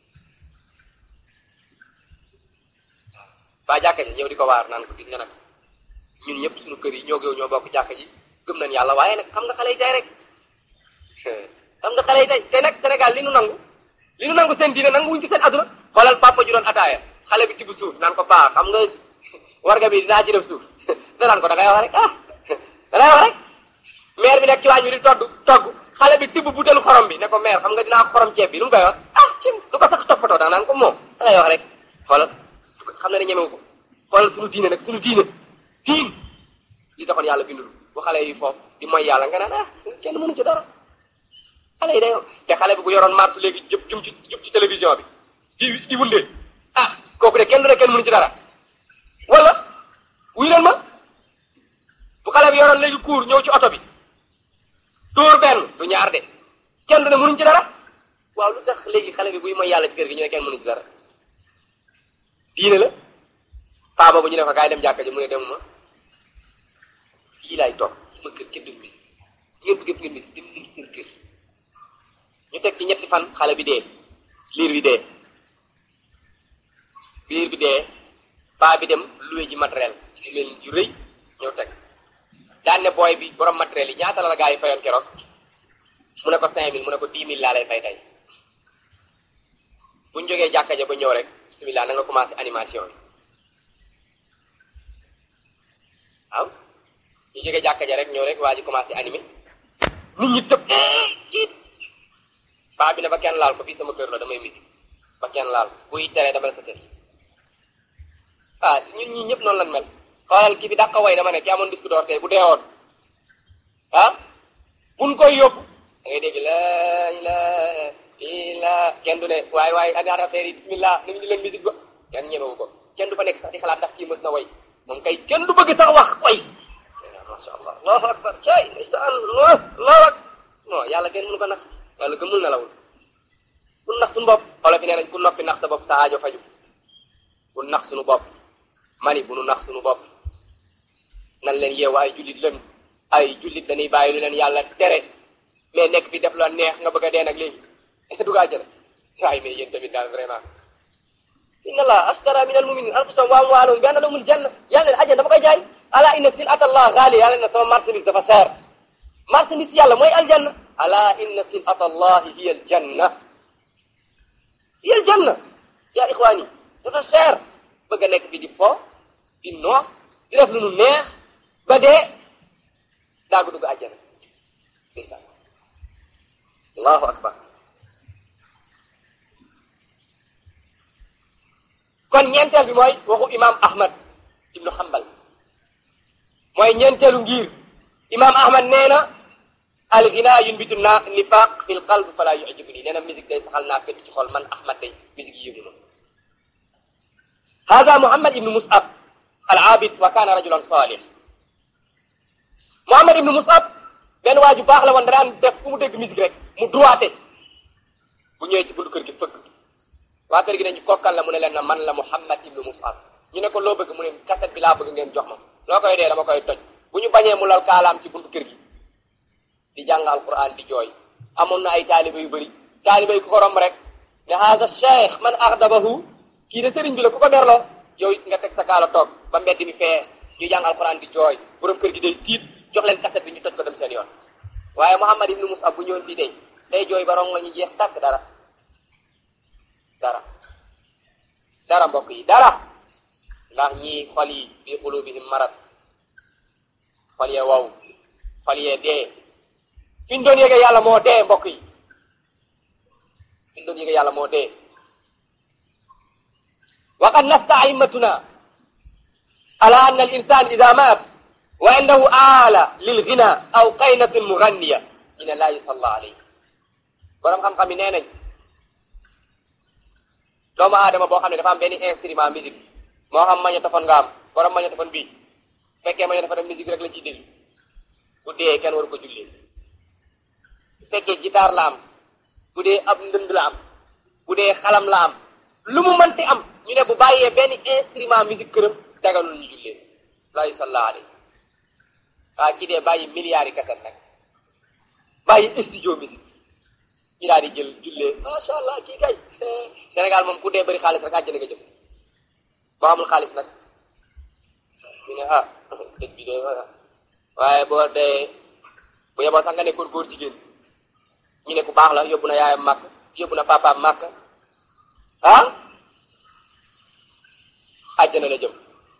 paa jàkka ji ñëw di ko waar naan ko gis nga nag ñun ñëpp suñu kër yi ñoo yow ñoo bokk jàkka ji gëm nañ yàlla waaye nag xam nga xale yi tey rek xam nga xale yi tey te nag Sénégal li nu nangu li nu nangu seen diine nangu wuñ ko seen aduna xoolal papa ju doon ataaya xale bi ci bu suuf naan ko paa xam nga warga bi dinaa ci def suuf danaan ko da ngay wax rek ah da ngay wax rek maire bi nekk ci waañ bi di togg togg xale bi tibb butéelu xorom bi ne ko maire xam nga dinaa xorom ceeb bi lu mu koy wax ah ci du ko sax toppatoo da naan ko moom da ngay wax rek xoolal xam na ne ñemewu ko xoolal suñu diine nag suñu diine diin li taxoon yàlla bindul bu xale yi foofu di mooy yàlla nga naan ah kenn mënu ci dara xale yi day te xale bi bu yoroon martu léegi jëp jum ci jub ci télévision bi di di wundee ah kooku de kenn du ne kenn mënu ci dara wala wuy leen ma bu xale bi yoroon léegi kuur ñëw ci oto bi dóor benn du ñaar de kenn du ne mënuñ ci dara waaw lu tax léegi xale bi buy mooy yàlla ci kër gi ñu ne kenn mënuñ ci dara diine la paa boobu ñu ne ko kaay dem jàkka ji mu ne demuma fii laay toog sama kër kenn du mi ngeen bëgg ngeen mi dem leen seen kër ñu teg ci ñetti fan xale bi dee liir bi dee liir bi dee paa bi dem loué ji matériel ci mel yu rëy ñëw teg daan ne booy bi borom matériel yi ñaata la la gaa yi fayoon keroog mu ne ko cinq mille mu ne ko dix mille laa lay fay tey bu ñu jógee jàkka ja ba ñëw rek bismillah na nga commencé animation bi waaw ñu jógee jàkka ja rek ñëw rek waa ji commencé animé nit ñi tëb kiit paa bi ne ba kenn laal ko fii sama kër la damay misi ba kenn laal buy teree dama sa kër ah ñun ñii ñëpp noonu lan mel xoolal ki fi dàqa way dama ne ki amoon disque d'or tey bu deewoon ah buñ koy yóbbu da ngay dégg la ilaha illa kenn du ne waaye waaye ak affaire yi bismillah nañu di leen musique ba kenn ñemewu ko kenn du fa nekk sax di xalaat ndax kii mës na way moom kay kenn du bëgg sax wax way masha allah allahu akbar cay ndeysaan allah allahu akbar non yàlla kenn mënu ko nax yàlla gëmul na lawul ku nax suñu bopp xoola fi nee nañ ku noppi nax sa bopp sa aajo faju ku nax suñu bopp mani bu nu nax suñu bopp nan leen yeewu ay jullit leen ay jullit dañuy bàyyi lu leen yàlla tere mais nekk fi def la neex nga bëgg a dee nag léegi est-ce que du gaa jële waaye mais yéen tamit daal vraiment inna allah ashtara min al muminin anfusahum wa amwalahum bi anna lahumul janna yàlla ne ajjan dama koy jaay ala inna sil'ata allah ghali yàlla ne sama marchandise dafa cher marchandise yàlla mooy aljanna ala inna sil'ata allah hiya aljanna hiya aljanna ya ixwaani dafa cher bëgg a nekk fi di fo di noos di def lu nu neex ba dee daagu dugg àjjana ndeysaan allahu akbar kon ñeenteel bi mooy waxu imam ahmad ibnu hambal mooy ñeenteelu ngir imam ahmad nee na alghina yunbitu na nifaq fi l qalb fala yu'jibuni nee na musique day saxal naa fekk ci xol man ahmad day musique yi yëgu ma hada muhammad ibnu mus'ab al abid wa kana rajulan salih muhammad ibnu mus'ab benn waa ju baax la woon daan def fu mu dégg musique rek mu droité bu ñëwee ci buntu kër gi fëgg waa kër gi ne ñu kokkal la mu ne leen na man la Muhammad ibnu Mus'ab ñu ne ko loo bëgg mu ne kaset bi laa bëgg ngeen jox ma loo koy dee dama koy toj bu ñu bañee mu lal kaalaam ci buntu kër gi di jàng alquran di jooy amoon na ay taaliba yu bëri taaliba yi ku ko romb rek ne haada cheikh man axdabahu kii de sëriñ bi la ku ko merloo yow it nga teg sa kaala toog ba mbedd mi fee ñu jàng alquran di jooy borom kër gi day tiit jox leen kaset bi ñu toj ko dem seen yoon waaye Muhammad ibnu Mus'ab bu ñëwoon fii day day jooy ba rong la ñu jeex tàkk dara dara dara mbokk yi dara ndax ñii xol yi fi qulubihim marad xol yee wow xol yee dee fi ñu doon yéege yàlla moo dee mbokk yi fi ñu doon yéege yàlla moo dee wa qad nasta aimatuna ala anna al insan ida maat wa indahu aala lil ghina aw qaynatin mughanniya ñu ne laa yusalla alayhi borom xam-xam yi nee nañ doomu aadama boo xam ne dafa am benn instrument musique moo xam magnétophone nga am borom magnétophone bii fekkee magnétophone musique rek la ciy déglu bu dee kenn waru ko jullee bu fekkee guitare la am bu dee ab ndënd la am bu dee xalam la am lu mu mënti am ñu ne bu bàyyee benn instrument musique këram daganul ñu jullee laa yusalla alayhi waa kii dee bàyyi milliards yi kaset nag bàyyi studio musique ñu daal di jël jullee macha allah kii kay Sénégal moom ku dee bëri xaalis rek àjjana nga jëm boo amul xaalis nag ñu ne ah dëj bi de waaye boo dee bu yeboo sax nga nekkoon góor jigéen ñu ne ku baax la yóbbu na yaayam màkk yóbbu na papaam màkk ah àjjana la jëm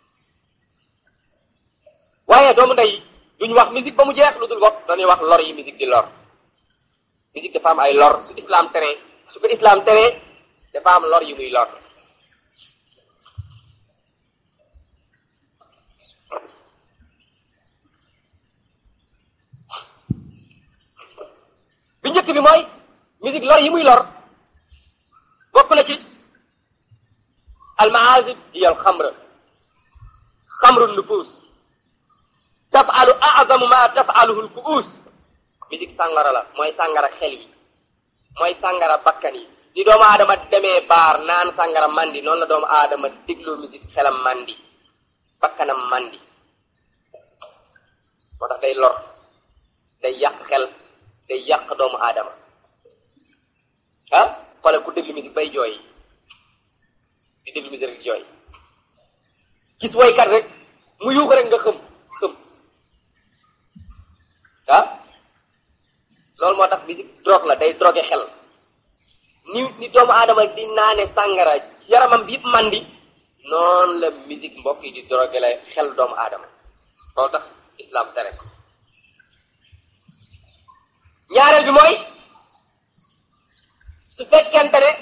waaye doomu ndey duñ wax musique ba mu jeex lu dul bopp dañuy wax lor yi musique di lor musique dafa am ay lor su islam tere su ko islam tere dafa am lor yu muy lor bi njëkk bi mooy musique lor yi muy lor bokk na ci almaazib hiya alxamra xamru nufus tafalu azamu ma tafaluhu lkuus musique sàngara la mooy sàngara xel yi mooy sàngara bakkan yi ni doomu aadama demee baar naan sàngara mandi noonu la doomu aadama dégloo musique xelam mandi bakkanam mandi moo tax day lor day yàq xel day yàq doomu aadama ah xoole ku déglu musique bay jooy di déglu musique rek jooy gis woykat rek mu yuuxu rek nga xëm xëm ah loolu moo tax musique drogue la day drogué xel ni ni doomu aadama di naane sàngara yaramam bi yëpp mandi noonu la musique mbokk yi di drogué la xel doomu aadama loolu tax islam tere ko ñaareel bi mooy su fekkente ne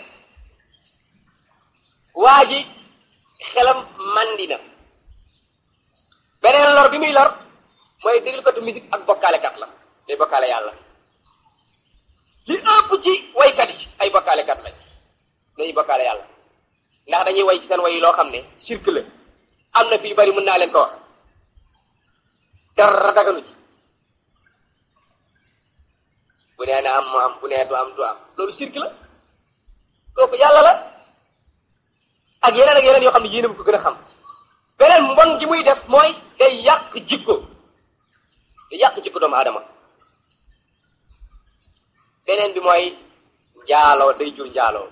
waa ji xelam mandi na beneen lor bi muy lor mooy déglukatu musique ak bokkaalekat la day bokkaale yàlla li ëpp ci waykat yi ay bokkaalekat lañ dañuy bokkaale yàlla ndax dañuy way ci seen way yi loo xam ne shirk la am na fi yu bari mën naa leen ko wax dara daganu ci bu nee na am mu am bu nee du am du am loolu shirk la kooku yàlla la ak yeneen ak yeneen yoo xam ne yéen a ko gën a xam beneen mbon gi muy def mooy day yàq jikko day yàq jikko doomu aadama beneen bi mooy njaaloo day jur njaaloo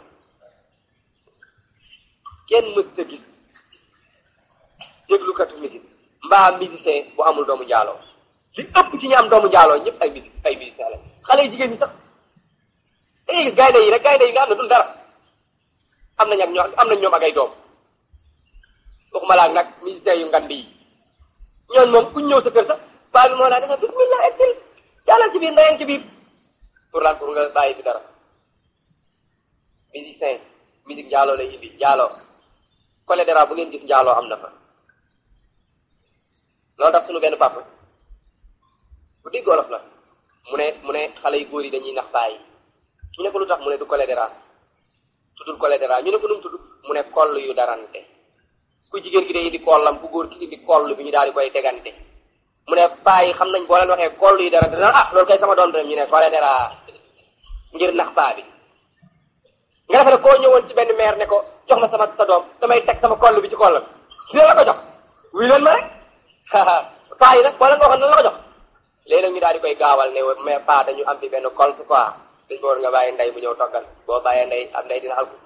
kenn mësta gis déglukatu musique mbaa musicien bu amul doomu njaaloo li ëpp ci ñi am doomu njaaloo ñëpp ay musique ay musicien la xale yi jigéen ñi sax da ngay gis gaynde yi rek gaynde yi nga xam ne dul dara am nañ ak ñoo am nañ ñoom ak ay doom waxuma laak nag musicien yu ngand yi ñooñ moom kuñ ñëw sa kër sax baa bi moo laa defa bismillah exil jàllal ci biir ndayeen ci biir pour lan pour nga bàyyi fi dara musicien musique njaaloo lay indi njaaloo collé dara bu ngeen gis njaaloo am na fa loolu tax suñu benn papa bu dégg olof la mu ne mu ne xale yu góor yi dañuy nax bàyyi ñu ne ko lu tax mu ne du collé dara tuddul collé dara ñu ne ko nu mu tudd mu ne koll yu darante ku jigéen ki day indi kollam ku góor ki indi koll bi ñu daal di koy degante mu ne paa yi xam nañ boo leen waxee koll yi dara dina ah loolu kay sama doom dem ñu ne koole dara ngir nax paa bi nga defe ne koo ñëwoon ci benn maire ne ko jox ma sama sa doom damay teg sama koll bi ci kollam dina la ko jox wuy leen ma rek paa yi nag boo leen ko waxoon nan la ko jox léegi nag ñu daal di koy gaawal ne mais paa dañu am fi benn kols quoi dañ ko war nga bàyyi ndey bu ñëw toggal boo bàyyee ndey am ndey dina alku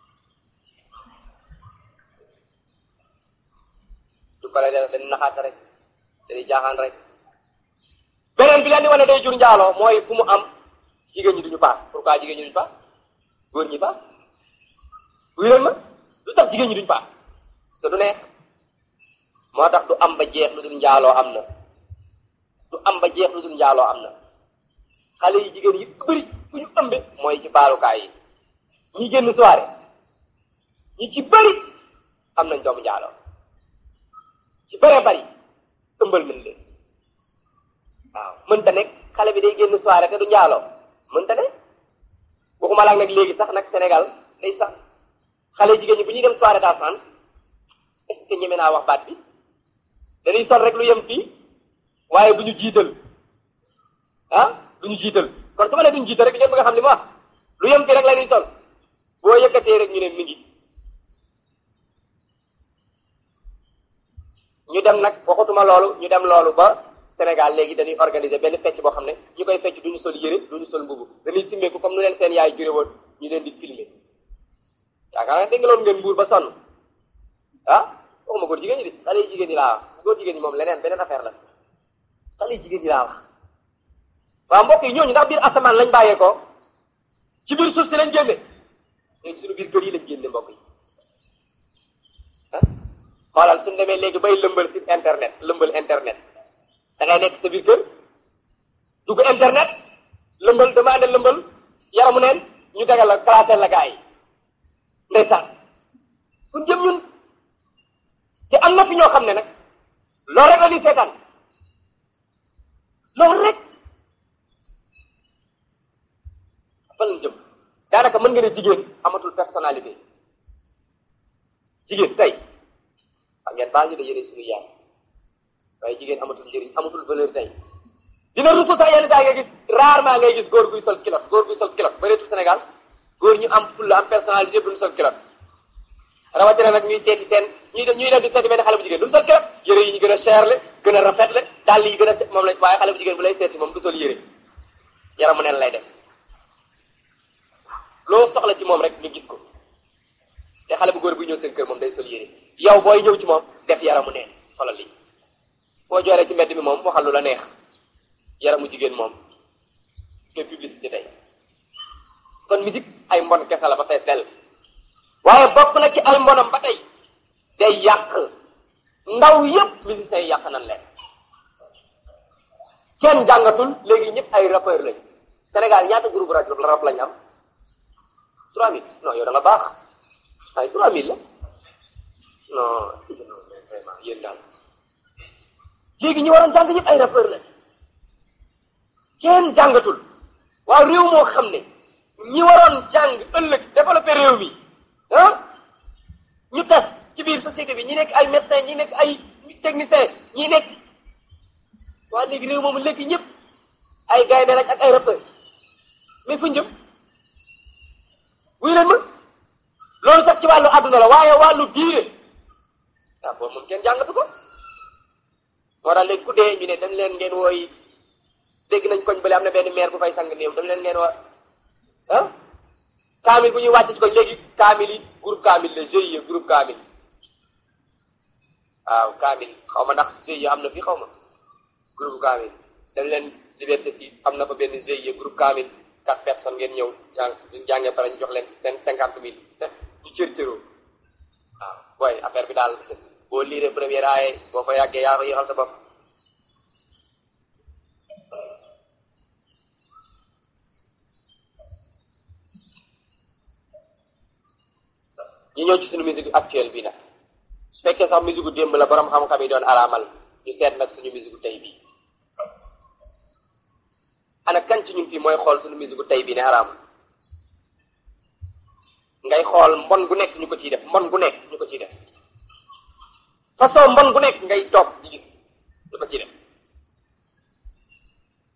du ko la def dañ naxaata rek dañuy jaaxaan rek beneen bi leen di wane day jur njaaloo mooy fu mu am jigéen ñi duñu paas pourquoi jigéen ñi duñu paas góor ñi paas wuy leen ma lu tax jigéen ñi duñu paas parce que du neex moo tax du am ba jeex lu dul njaaloo am na du am ba jeex lu dul njaaloo am na xale yi jigéen yi bëri fu ñu ëmbe mooy ci baalukaay yi ñi génn soirée ñi ci bëri am nañ doomu njaaloo ci bëree bëri ëmbal nañ leen waaw mënta nekk xale bi day génn soirée te du njaaloo mënta ne waxuma laak nag léegi sax nag Sénégal day sax xale jigéen ñi bu ñuy dem soirée dansante est-ce que ñeme naa wax baat bi dañuy sol rek lu yem fii waaye bu ñu jiital ah du ñu jiital kon su ma nee duñu jiital rek ngeen bëgg a xam li ma wax lu yem fii rek la ñuy sol boo yëkkatee rek ñu ne mi ngi ñu dem nag waxatuma loolu ñu dem loolu ba Sénégal léegi dañuy organiser benn fecc boo xam ne ñu koy fecc duñu sol yére duñu sol mbubu dañuy simmeeku comme nu leen seen yaay jure woon ñu leen di filmer yaakaar naa dégg nga loolu ngeen mbuur ba sonn ah waxuma góor jigéen ñi di xale yi jigéen ñi laa wax góor jigéen ñi moom leneen beneen affaire la xale yi jigéen ñi laa wax waaw mbokk yi ñooñu ndax biir asamaan lañ bàyyee ko ci biir suuf si lañ génne léegi suñu biir kër yi lañ génne mbokk yi ah xoolal suñu demee léegi bay lëmbal site internet lëmbal internet da ngay nekk sa biir kër dugg internet lëmbal demandé lëmbal yaramu neen ñu tegal la classé la gars yi ndeysaan fu jëm ñun te am na fi ñoo xam ne nag loolu rek la ñuy seetaan loolu rek fan lañ jëm daanaka mën nga ne jigéen amatul personnalité jigéen tey xam ngeen baa ñu de yëre suñu yaay waaye jigéen amatul njëriñ amatul valeur tey dina rusu sax yenn saa nga gis rarement ngay gis góor guy sol kilot góor guy sol kilot bëreetul Sénégal góor ñu am fulla am personnalité duñu sol kilot rawatina nag ñuy seeti seen ñuy ñuy dem di seeti benn xale bu jigéen duñu sol kilot yëre yi ñu gën a cher le gën a rafet le dàll yi gën a set moom la waaye xale bu jigéen bu lay seeti moom du sol yëre yaramu neen lay def loo soxla ci moom rek nga gis ko te xale bu góor buy ñëw seen kër moom day sol yére yow booy ñëw ci moom def yaramu neen xoolal lii boo jooree ci mbedd mi moom waxal lu la neex yaramu jigéen moom ke publicité tey kon musique ay mbon kese la ba tey del waaye bokk na ci ay mbonam ba tey day yàq ndaw yépp musiciens yi yàq nan leen kenn jàngatul léegi ñëpp ay rappeur lañ Sénégal ñaata groupe rajo rap lañ am trois mille non yow da nga baax ay trois mille la non vraiment yéen daal léegi ñi waroon jàng ñëpp ay rappeur la kenn jàngatul waaw réew moo xam ne ñi waroon jàng ëllëg développé réew mi ah ñu tas ci biir société bi ñi nekk ay médecin ñi nekk ay technicien ñi nekk waa léegi réew moomu léegi ñëpp ay gaynde lañ ak ay rappeur mais fu jëm wuy leen ma loolu sax ci wàllu àdduna la waaye wàllu diine ah boobu moom kenn jàngatu ko moo tax léegi ku dee ñu ne dem leen ngeen wooyi dégg nañ koñ bële am na benn maire bu fay sang néew dem leen ngeen woo ah kaamil bu ñuy wàcc ci koñ léegi kaamil yi groupe kaamil la GIE groupe kaamil waaw kaamil xaw ma ndax GIE am na fii xaw ma groupe kaamil dem leen liberté 6 am na fa benn GIE groupe kaamil quatre personnes ngeen ñëw jàng jàngee pare ñu jox leen seen cinquante mille ñu cër cëroo waaw booy affaire bi daal boo liiree première aaye boo fa yàggee yaa ko yéexal sa bopp ñu ñëw ci suñu musique actuelle bi nag su fekkee sax musique gu démb la borom xam-xam yi doon araamal ñu seet nag suñu musique gu tey bii ana kan ci ñun fii mooy xool suñu musique gu tey bii ne araam ngay xool mbon gu nekk ñu ko ciy def mbon gu nekk ñu ko ciy def façon mbon gu nekk ngay toog di gis ñu ko ciy def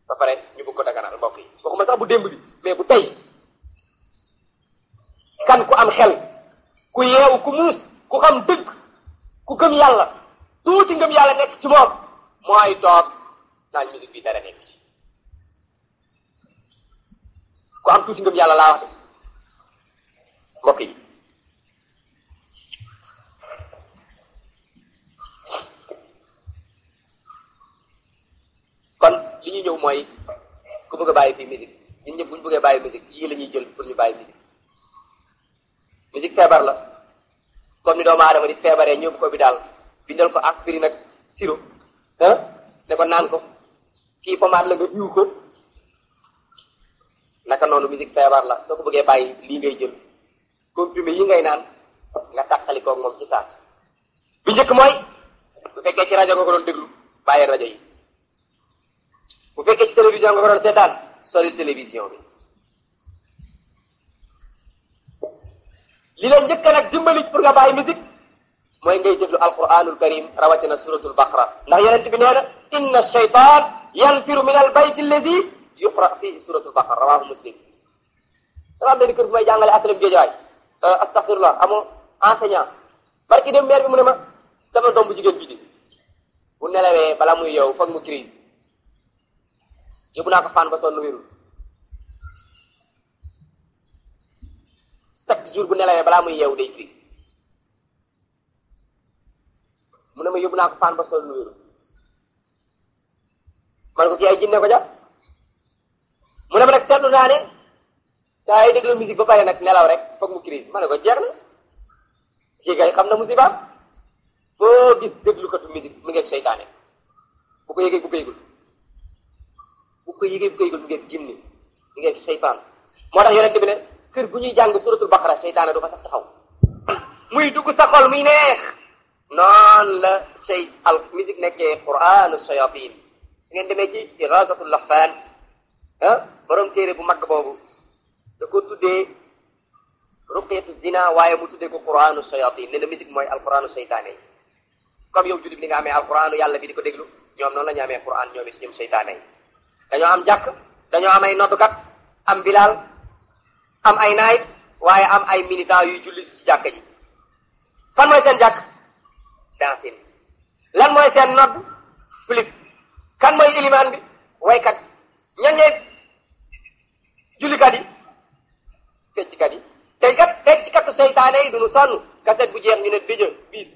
ba pare ñu bëgg ko daganal mbokk yi waxuma sax bu démb bi mais bu tey kan ku am xel ku yeewu ku muus ku xam dëgg ku gëm yàlla tuuti ngëm yàlla nekk ci moom mooy toog naan musique bi dara nekk ci ku am tuuti ngëm yàlla laa wax de mbokk yi kon li ñu ñëw mooy ku bëgg a bàyyi fii musique ñun ñëpp bu ñu bëggee bàyyi musique yii la ñuy jël pour ñu bàyyi musique musique feebar la comme ni doomu aadama di feebaree ñëw ko bi daal bindal ko aspirine ak sirop ah ne ko naan ko kii pommade la nga diw ko naka noonu musique feebar la soo ko bëggee bàyyi lii ngay jël comprimé yi ngay naan nga tàqali koog moom ci saas bi njëkk mooy bu fekkee ci rajo nga ko doon déglu bàyyi rajo yi bu fekkee ci télévision nga ko doon seetaan sori télévision bi li la njëkk nag dimbali pour nga bàyyi musique mooy ngay déglu alquranul karim rawatina suratul baqara ndax yonent bi nee na inna shaytan yanfiru min al bayt alladi yuqra fihi suratul baqara rawahu muslim dama am benn kër bu may jàngale asalam géejawaay astaghfirullah amoo enseignant barki dem maire bi mu ne ma sama doom bu jigéen bii di bu nelawee bala muy yow foog mu crise yóbbu naa ko fan ba sonn wérul chaque jour bu nelawee balaa muy yeewu day crise mu ne ma yóbbu naa ko fan ba sonn wérul man ko kii ay jinne ko ja mu ne ma nag seetlu naa ne saa yi déglu musique ba pare nag nelaw rek foog mu crise ma ne ko jeex na kii kay xam na musiba foo gis déglukatu musique mu ngeeg seytaane bu ko yëgee bu ko yëgul bu ko yëgee bu ko yëgul mu ngeeg jinni mu ngeeg seytaan moo tax yonent bi ne kër bu ñuy jàng suratul baqara seytaane du fa sax taxaw muy dugg sa xol muy neex noonu la sey al musique nekkee quranu shayatin su ngeen demee ci igasatul lahfan ah borom téere bu mag boobu da ko tuddee ruqyatu zina waaye mu tuddee ko quranu shayatin ne na musique mooy alquranu seytaane yi comme yow jullit ni nga amee alquranu yàlla bi di ko déglu ñoom noonu la ñu amee quran ñoom it ñoom seytaane yi dañoo am jàkk dañoo am ay noddukat am bilal am ay naayit waaye am ay militant yuy julli ci jàkk ji fan mooy seen jàkk dansin lan mooy seen nodd flip kan mooy ilimaan bi waykat ñan ñee jullikat yi fecckat yi tey kat fecckatu seytaane yi duñu sonn kaset bu jeex ñu ne dëjë bis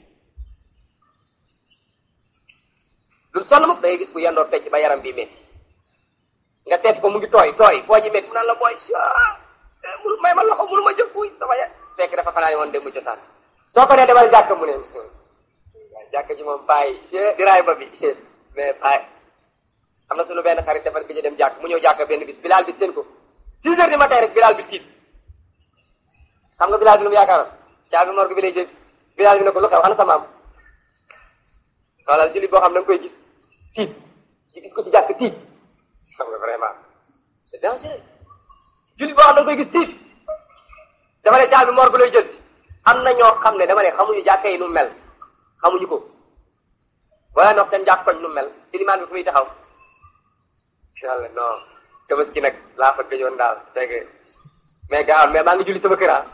duñu sonn mukk dangay gis bu yendoo fecc ba yaram bi métti nga seet ko mu ngi tooy tooy foo ji métti mu naan la booy munu may ma loxo munu ma jëf kuy sama ya fekk dafa fanaane woon dem mu cosaan soo ko nee demal jàkk mu ne jàkk ji moom payi di raay ba bi mais payi am na suñu benn xarit defar gëj a dem jàkk mu ñëw jàkk benn bis bilaal bi seen ko six heures du matin rek bilaal bi tiit xam nga bilaal bi lu mu yaakaaroon caabi morgue bi lay jël bilaal bi ne ko lu xew ana sa maam xoolal jullit boo xam da nga koy gis tiit ci gis ko ci jàkk tiit xam nga vraiment c'est dangereux jullit boo xam da nga koy gis tiit dama ne caabi morgue lay jël am na ñoo xam ne dama ne xamuñu jàkka yi nu mel xamuñu ko wala ndox seen jàkk koñ nu mel ilimaan bi fu muy taxaw yàlla non tabaski nag laa fa gëjoon daal fekk mais gaaw mais maa ngi julli sama kër ah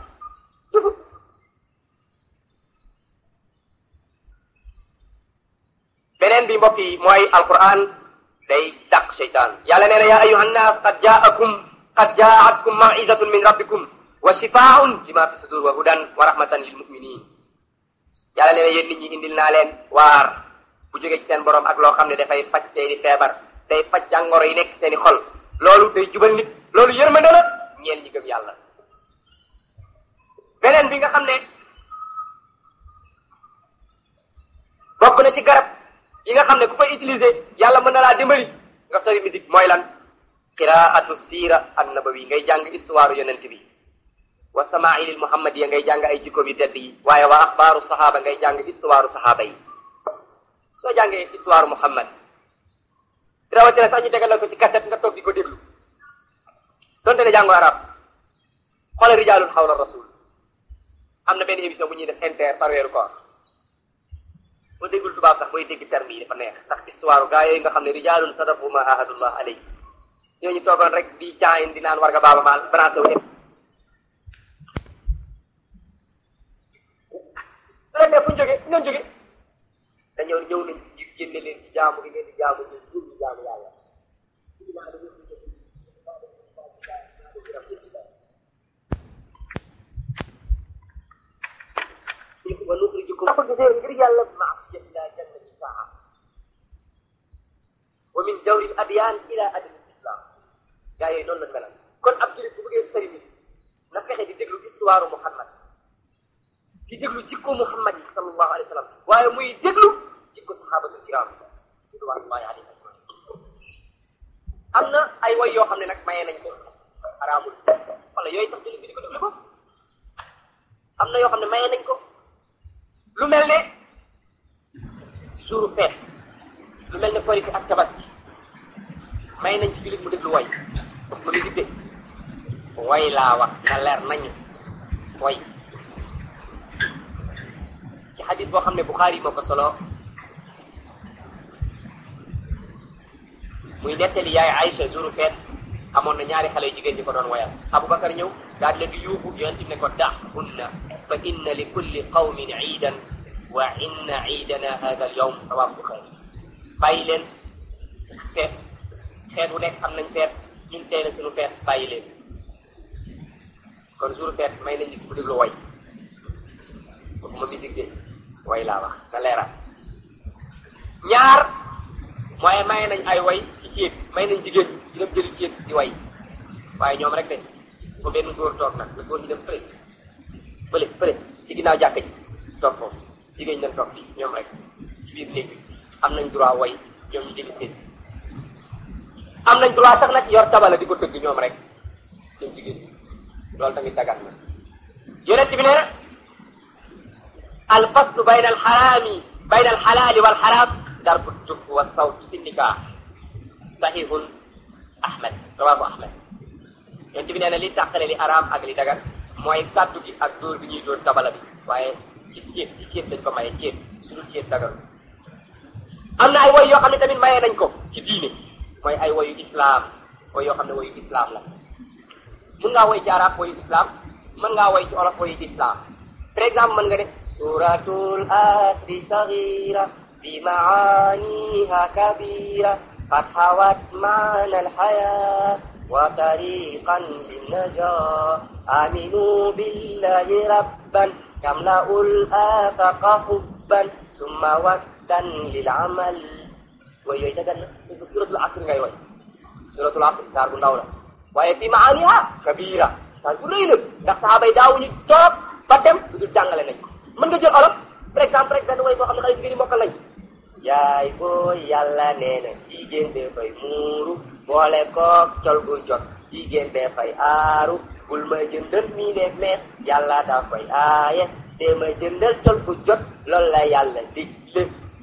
beneen bi mbokk yi mooy alquran day dàq seytaan yàlla nee na yaa ayuha nnaas qad jaakum qad jaatkum mawizatun min rabbikum wa shifaun lima fi sudur wa hudan wa rahmatan lil muminin yàlla nee na yéen nit ñi indil naa leen waar bu jógee ci seen borom ak loo xam ne dafay faj seeni feebar day faj jàngoro yi nekk seeni xol loolu day jubal nit loolu yërmande la ñeel ñi gëm yàlla beneen bi nga xam ne bokk na ci garab yi nga xam ne ku koy utiliser yàlla mën na laa dimbali nga sori musique mooy lan qiraatu siira an nabawi ngay jàng histoire yonent bi wa samaa'ilil muhammadiya ngay jàng ay jikkoom yu tedd yi waaye wa axbaaru saxaaba ngay jàng histoire saxaaba yi soo jàngee histoire muhammad rawatina sax ñu tegal ko ci cassette nga toog di ko déglu donte ne jàngoo arab xoolal rijaalun xawla rasul am na benn émission bu ñuy def inter par weeru koor boo déggul tubaab sax booy dégg terme yi dafa neex ndax histoire gaa yooyu nga xam ne rijaalun sadaqu ma ahadullah alay ñooñu toogoon rek di caayin di naan war nga baaba maal branché wu dem leen ne fu ñu jógee fu ngeen jógee dañoo ñëw nañ ci génne leen ci jaamu gi ngeen di jaamu ñu jur ñu jaamu yàlla wa nuxrijukum ko gisee ngir yàlla maasiyat ila jannati saa wa min jawri l adyan ila adl islam gaa yooyu noonu la melal kon ab julit bu bëggee sëriñ na fexe di déglu histoire Muhammad di déglu jikko Muhammad yi sallallahu alayhi wa sallam waaye muy déglu jikko sahabatul kiram ridwanullahi alayhim am na ay way yoo xam ne nag mayee nañ ko xaraamul wala yooyu sax julit bi di ko déglu ko am na yoo xam ne mayee nañ ko lu mel ne jouru feet lu mel ne korite ak tabaski may nañ ci julit mu déglu way mu ngi gidde way laa wax na leer nañu way ci xadis boo xam ne Buxaari moo ko solo muy nettali yaay Aïcha jouru feet amoon na ñaari xale yu jigéen ñi ko doon wayal Aboubacar ñëw daal di leen di yuuxu yonent bi ne ko da'hunna fa inna li kulli qawmin iidan wa inna iidana hada al yawm rawaahu Buxaari bàyyi leen feet xeet wu nekk am nañ feet ñun tey la suñu feet bàyyi leen kon jour feet may nañ nit ku déglu way waxuma musique de way laa wax na leeral ñaar mooy may nañ ay way ci ceeb may nañ jigéen ñi dem jëli ceeb di way waaye ñoom rek de fa benn góor toog nag la góor ñi dem fële fële fële ci ginnaaw jàkka ji toog foofu jigéen ñi dem toog fii ñoom rek ci biir néeg bi am nañ droit way ñoom ñu jëli seen am nañ droit sax nag yor tabala di ko tëgg ñoom rek ñoom jigéen ñi loolu tamit dagan na yonent bi nee na al faslu bayna al xaraami bayna al xalaali wal xaraam darbu tuf wa sawt fi nikah sahihun ahmad rawahu ahmad yonent bi nee na li tàqale li araam ak li dagan mooy kàddu gi ak dóor bi ñuy dóor tabala bi waaye ci ceeb ci ceeb lañ ko maye ceeb su dul ceeb dagan am na ay woy yoo xam ne tamit mayee nañ ko ci diine mooy ay woyu islam woy yoo xam ne woyu islam la mën ngaa woy ci arab woyu islam mën ngaa woy ci olof woyu islam par exemple mën nga def suratul asri sagira bi maaniha kabira qad hawat maana alhaya wa tariqan linnaja aminu billahi rabban tamla'ul afaqa hubban summa waktan lil amal way yooyu dagan na parce que suratul asr ngay way suratul asr saar bu ndaw la waaye fi maaniha kabira saar bu rëy la ndax saxaaba yi daawuñu toog ba dem lu dul jàngale nañ ko mën nga jël olof par exemple rek benn way boo xam ne xale jigéen yi mokkal nañ yaay booy yàlla nee na jigéen dafay muuru boole koog col gu jot jigéen dafay aaru bul ma jëndal mii de mees yàlla dafay aaye te ma jëndal col gu jot loolu la yàlla digle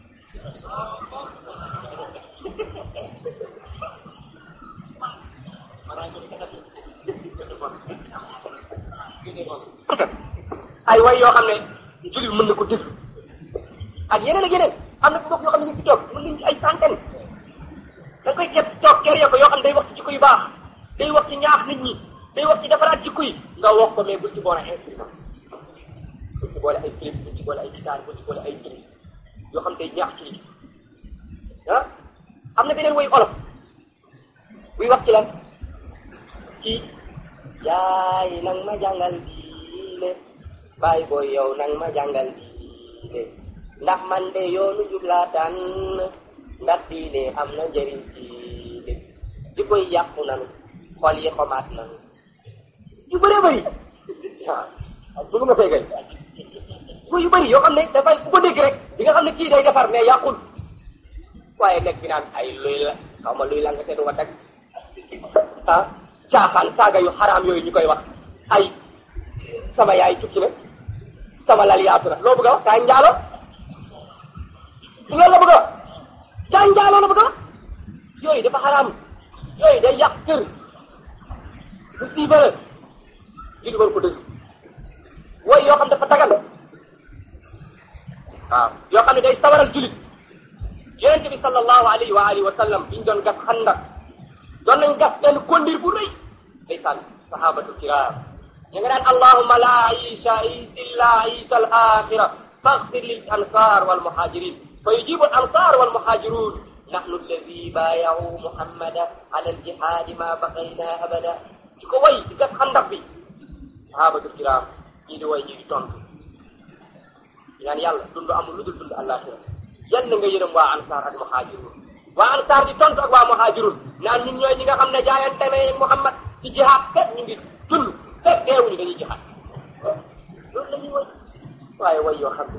ay way yoo xam ne jullit mën na ko déglu ak yeneen ak yeneen am na bokk yoo xam ne ñu fi toog mën nañ ci ay centaine da koy ket toog ker yo ko yoo xam ne day wax ci jikko yu baax day wax ci ñaax nit ñi day wax ci defaraat jikko yi nga wax ko mais bul ci boole instrument bul ci boole ay flip bul ci boole ay guitare bul ci boole ay tris yoo xam day ñaax ci ah am na beneen woy olof buy wax ci lan ci yaay nang ma jàngal diine baay booy yow nang ma jàngal diine ndax man de yoonu jub laa tànn ndax diine am na njëriñ diine jikko yi yàqu nanu xol yi xomaat nanu yu bëree bëri waaw bu nga feegal jikko yu bëri yoo xam ne dafay ku ko dégg rek di nga xam ne kii day defar mais yàqul waaye nekk bi naan ay luy la xaw ma luy la nga te du wa tag ah caaxaan saaga yu xaraam yooyu ñu koy wax ay sama yaay tukki na sama lal yaatu na loo bëgg a wax kaay njaalo loolu la bëgg a wax kaay njaalo la bëgg a wax yooyu dafa xaraam yooyu day yàq kër bu siiba la li du war ko dëgg wooy yoo xam dafa dagal waaw yoo xam ne day sawaral julit yonente bi sallallahu alayhi wa alihi wa sallam biñ doon gas xandak doon nañ gas benn kondir bu rëy ndeysaan sahabatu kiram ñu nga naan allahumma la aisha illa aisha al axira faghfir lil ansar wal muhajirin fa yujibu al ansar wal muhajirun nahnu alladi baayahu muhammada ala al jihadi ma baqayna abada ci ko way ci gas xandax bi sahabatu kiram ñii di way ñii di tontu ñaan yàlla dund amul lu dul dund àllaaxira yal na nga yërëm waa ansaar ak muhaajirun waa ansaar di tontu ak waa muhaajirun naan ñun ñooy ñi nga xam ne jaayante ne Muhammad ci jihaad fekk ñu ngi dund fekk deewuñu dañuy jihaad loolu la ñuy way waaye way yoo xam ne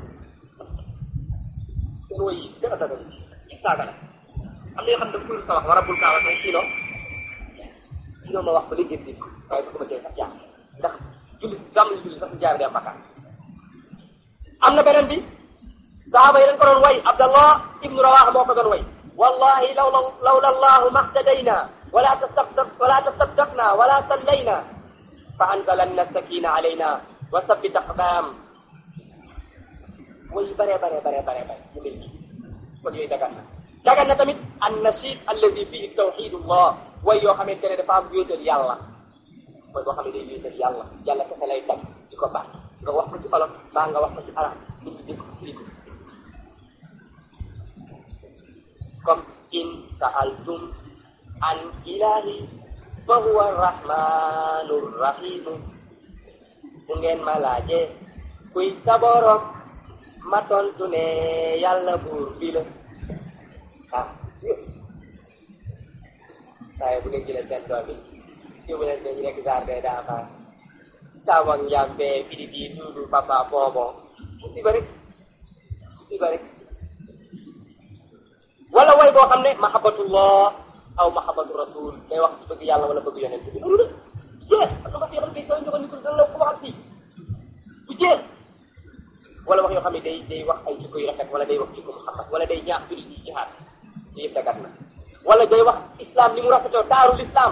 seen way yi gën a dagal ci saaga la am na yoo xam ne dafa sa wax war a bul kaa wax ne sinon sinon ma wax ba léegi dégg waaye su ko ma cee sax jaar ndax julli gàmm julli sax jaar dem bakkaar am na beneen bi saxaaba yi dañ ko doon way abdallah ibnu rawaha moo ko doon way wallahi lawla lawla allahu mahtadayna wala tasaddaq wala tasaddaqna wala sallayna fa anzalanna sakina alayna wa sabbit aqdam way bare bare bare bare bare mu mel nii kon yooyu dagan na dagan na tamit an nashid alladi fihi tawxidullah way yoo xamante ne dafa am wéetal yàlla mooy boo xam ne day wéetal yàlla yàlla kese lay tag di ko baax nga wax ko ci olof mbaa nga wax ko ci arab nit ñi dégg ko firi ko comme in sa'altum an ilahi fa huwa arrahmanu rrahimu bu ngeen ma laajee kuy sa borom ma tontu ne yàlla buur bi la ah waaye bu ngeen jëlee seen doom yi yóbbu leen seen ñu nekk jardin d'enfants saawak njàmbe bidi di duudu papa bonbon musiba rek musiba rek wala way boo xam ne mahabbatullah aw mahabbatu rasul day wax ci bëgg yàlla wala bëgg yonent bi du jeex parce que wax yoo xam ne kay soo joxoon nitul dana la ko waxal fii du jeex wala wax yoo xam ne day day wax ay jikko yu rafet wala day wax jikko Muhammad wala day ñaax julli ci jihaad li yëpp dagat na wala day wax islam ni mu rafetoo taaru l'islam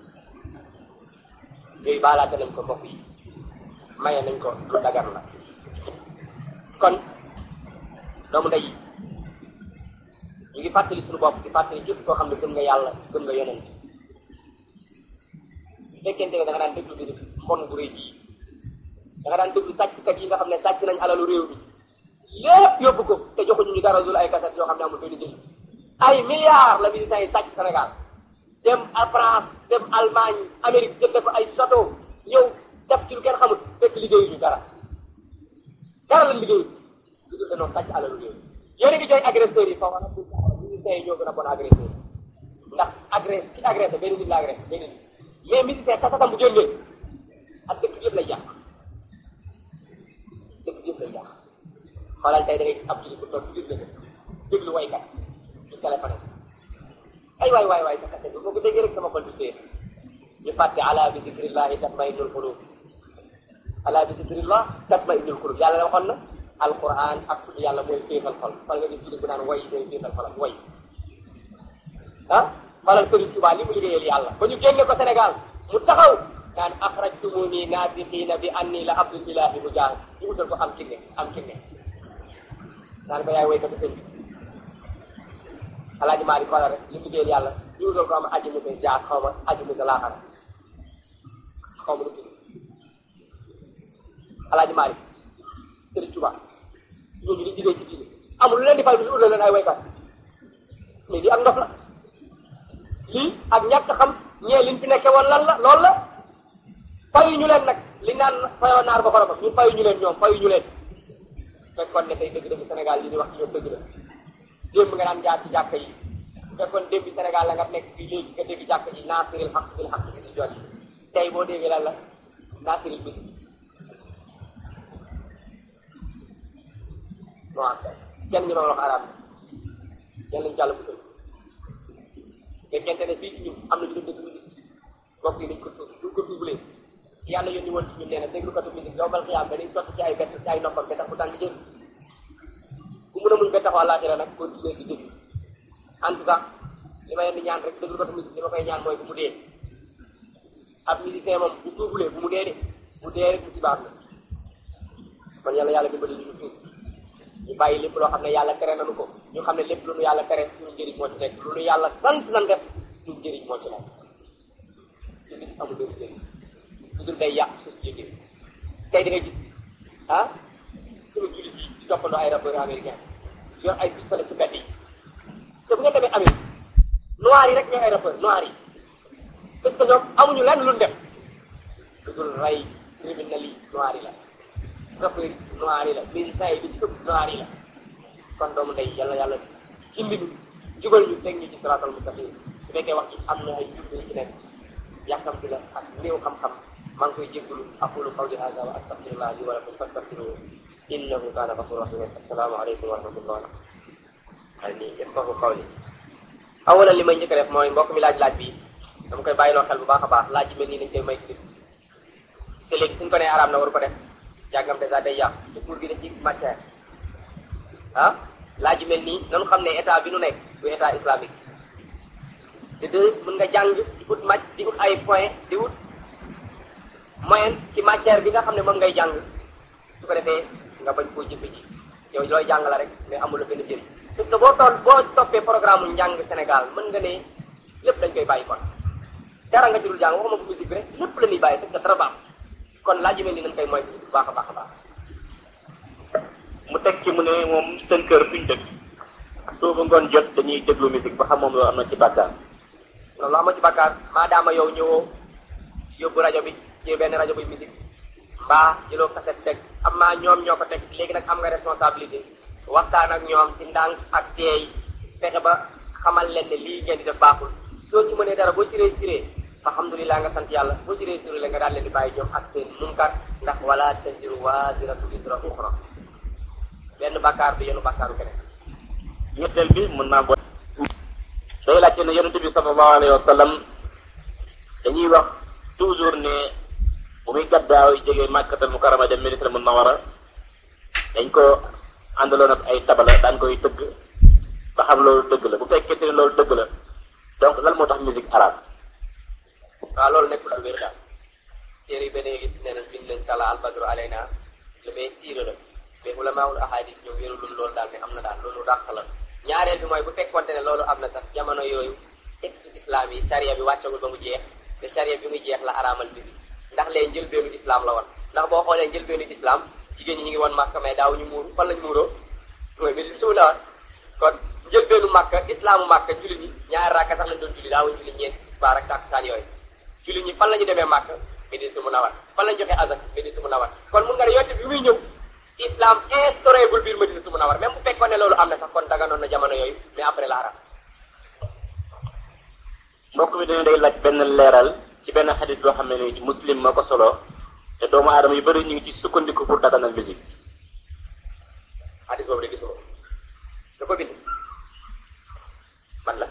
yooyu baalaate nañ ko mbokk yi maye nañ ko lu dagar la kon doomu ndey yi ñu ngi fàttali suñu bopp di fàttali képp koo xam ne gëm nga yàlla gëm nga yonent su fekkente ne da nga daan déglu bi mbon bu rëy bii da nga daan déglu sàcckat yi nga xam ne sàcc nañ alalu réew mi lépp yóbbu ko te joxuñu ñu dara dul ay kaset yoo xam ne amul benn njëriñ ay milliards la militants yi sàcc Sénégal dem à France dem Allemagne Amérique jënd fa ay château ñëw def ci lu kenn xamul fekk liggéeyuñu dara dara lañ liggéeyu lu dul dañoo sàcc alalu réew yéen a ngi jooy agresseurs yi foofu nag militaires yi ñoo gën a bon agresseur ndax agresse ki agressé benn nit la agressé benn nit mais militaire kasatam bu génnee ak dëkk bi yëpp lay yàq dëkk bi yëpp lay yàq xoolal tey da ngay ab jullit bu toog ci biir dëkk déglu waykat ci téléphone ay waay waay waay sa kase bi boo ko déggee rek sama xol bi téye ñu fàtte ala bi zikrillahi tatma'innul qulub ala bi zikrillah tatma'innul qulub yàlla la waxoon na alquran ak tudd yàlla mooy féexal xol fal nga gis jullit bu naan way mooy féexal xolam way ah falal Sëriñ Tuubaa li mu liggéeyal yàlla ba ñu génne ko Sénégal mu taxaw naan axrajtumuni naatiqiina bi anni la abdul ilahi mujaahid ñu utal ko am kinne am kinne naan ko yaay waykatu sëñ bi alaaji Maalik xoolal rek li mu liggéeyal yàlla ñu utal ko am aji musa jaar xaw ma aji musa laaxara xaw ma nu tudd alaaji Maalik Sëriñ Tuubaa ñooñu di liggéey ci diine amul lu leen di fay bi lu utal leen ay waykat mais lii ak ndof la lii ak ñàkk xam ñee liñ fi nekke woon lan la loolu la fayu ñu leen nag li naan fayoo naar ba xoroma ñun fayu ñu leen ñoom fayu ñu leen fekkoon ne tey dëgg dëgg Sénégal li ñuy wax ci ñoom dëgg la démb nga daan jaar ci jàkka yi fekkoon démb Sénégal la nga nekk fii léegi nga dégg jàkka ji naasiril xaq bil xaq bi di jot tey boo déggee lan la naasiril bis non kenn ñu ma wax arab yàlla nañu jàll bu tëdd fekkente ne fii ci ñun am na ñu doon déglu musique mbokk yi dañ ko tuub duñ ko tuubulee yàlla yónni woon ci ñun nee na déglukatu musique yowmal xiyaam ba dañ sotti ci ay bett ci ay noppam te tax bu tàng jël ku mun a muñ ba taxaw àllaaxira nag continuer di déglu en tout cas li ma leen di ñaan rek déglukatu musique li ma koy ñaan mooy bu mu dee ab musicien moom bu tuubulee bu mu dee de bu dee rek mu ci baax la man yàlla yàlla dimbali ñu tuub ñu bàyyi lépp loo xam ne yàlla tere nañu ko ñu xam ne lépp lu nu yàlla tere suñu njëriñ moo ci nekk lu nu yàlla sant nan def suñu njëriñ moo ci nekk musique amul benn njëriñ lu dul day yàq société bi tey da ngay gis ah suñu jullit yi di toppandoo ay rappeurs américains yor ay pistolet ci mbedd yi te bu ngeen demee Amérique noirs yi rek ñooy ay rappeurs noirs yi parce que ñoom amuñu lenn lu def lu dul rey criminels yi noirs yi la rappeurs yi noirs yi la militants yi li ci ëpp noirs yi la kon doomu ndey yàlla yàlla gindi ñu jubal ñu teg ñu ci siraatal mustaqim su fekkee wax ci am na ay jublu yu ci nekk yàkkamti la ak néew xam-xam maa ngi koy jéggalu aqulu qawli hada wa astaghfirullah li wa lakum fastaghfiruhu innahu kana ghafurur rahim assalamu alaykum wa rahmatullah al ni yafqahu qawli awalan li may njëkk a def mooy mbokk mi laaj laaj bi dama koy bàyyiloo xel bu baax a baax laaj yi mel nii dañ koy may ci te léegi suñ ko nee araam na waru ko def jàngam dèjà day yàq te pour bi da ci matière ah laaj yu mel nii nanu xam ne état bi nu nekk du état islamique te de mën nga jàng di ut màcc di ut ay point di ut moyen ci matière bi nga xam ne moom ngay jàng su ko defee nga bañ koo jëfe ji yow looy jàng la rek mais amul la benn njëriñ parce que boo tool boo toppee programme mu njàng Sénégal mën nga ne lépp dañ koy bàyyi kon dara nga ci dul jàng waxuma ko musique bi rek lépp la ñuy bàyyi parce que dara baax kon laaj yu mel nii nañ koy moytu bu baax a baax a baax mu teg ci mu ne moom seen kër fi ñu dëkk suufu ngoon jot dañuy déglu musique ba xam moom loolu am na ci bàkkaar loolu ama ci bàkkaar maadaama yow ñëwoo yóbbu rajo bi ci benn rajo bi musique mbaa jëloo kaset teg am maa ñoom ñoo ko teg léegi nag am nga responsabilité waxtaan ak ñoom ci ndànk ak teey fexe ba xamal leen ne lii ngeen di def baaxul soo ci mënee dara boo ci réussiree alhamdulilah nga sant yàlla boo ci réussiré la nga daal leen di bàyyi ñoom ak seen munkar ndax wala taziru waaziratu wizra uxra benn bàkkaar du yenu bàkkaaru keneen ñetteel bi mën naa bo day laajte ne yonente bi sallallahu alayhi wa sallam dañuy wax toujours ne bu muy gaddaaw jógee màkkatal mukarama dem Madina munawara dañ ko àndaloon ak ay tabala daan koy tëgg ba xam loolu dëgg la bu fekkente ne loolu dëgg la donc lan moo tax musique arabe waaw loolu nekk lu wér daal téere yi beneen gis nee nañ bind leen tala albadru alayna lu may siira la mais ulamaul ahadis ñoom wérulul loolu daal ne am na daal loolu dàq la ñaareel bi mooy bu fekkonte ne loolu am na sax jamono yooyu texte islam yi charia bi wàccagul ba mu jeex te charia bi muy jeex la araamal musique ndax lee njëlbeenu islam la woon ndax boo xoolee njëlbeenu islam jigéen ñi ñu ngi woon màkk mais daaw ñu muuru fan lañ muuroo mooy musique su la woon kon njëlbeenu màkk islaamu màkk julli ñi ñaari rakka sax lañ doon julli daawuñ julli ñeent tisbaar ak takkusaan yooyu julli ñi fan la ñu demee màkk Medina Munawwara fan lañ joxe azak Medina Munawwara kon mun nga ne yonte bi muy ñëw islam instauré bul biir Medina Munawwara même bu fekkoon ne loolu am na sax kon daganoon na jamono yooyu mais après la arab mbokk mi dañu day laaj benn leeral ci benn xadis boo xam ne ni muslim moo ko solo te doomu aadama yu bëri ñu ngi ci sukkandiku pour daganal musique hadis boobu de gisuma da ko bind man la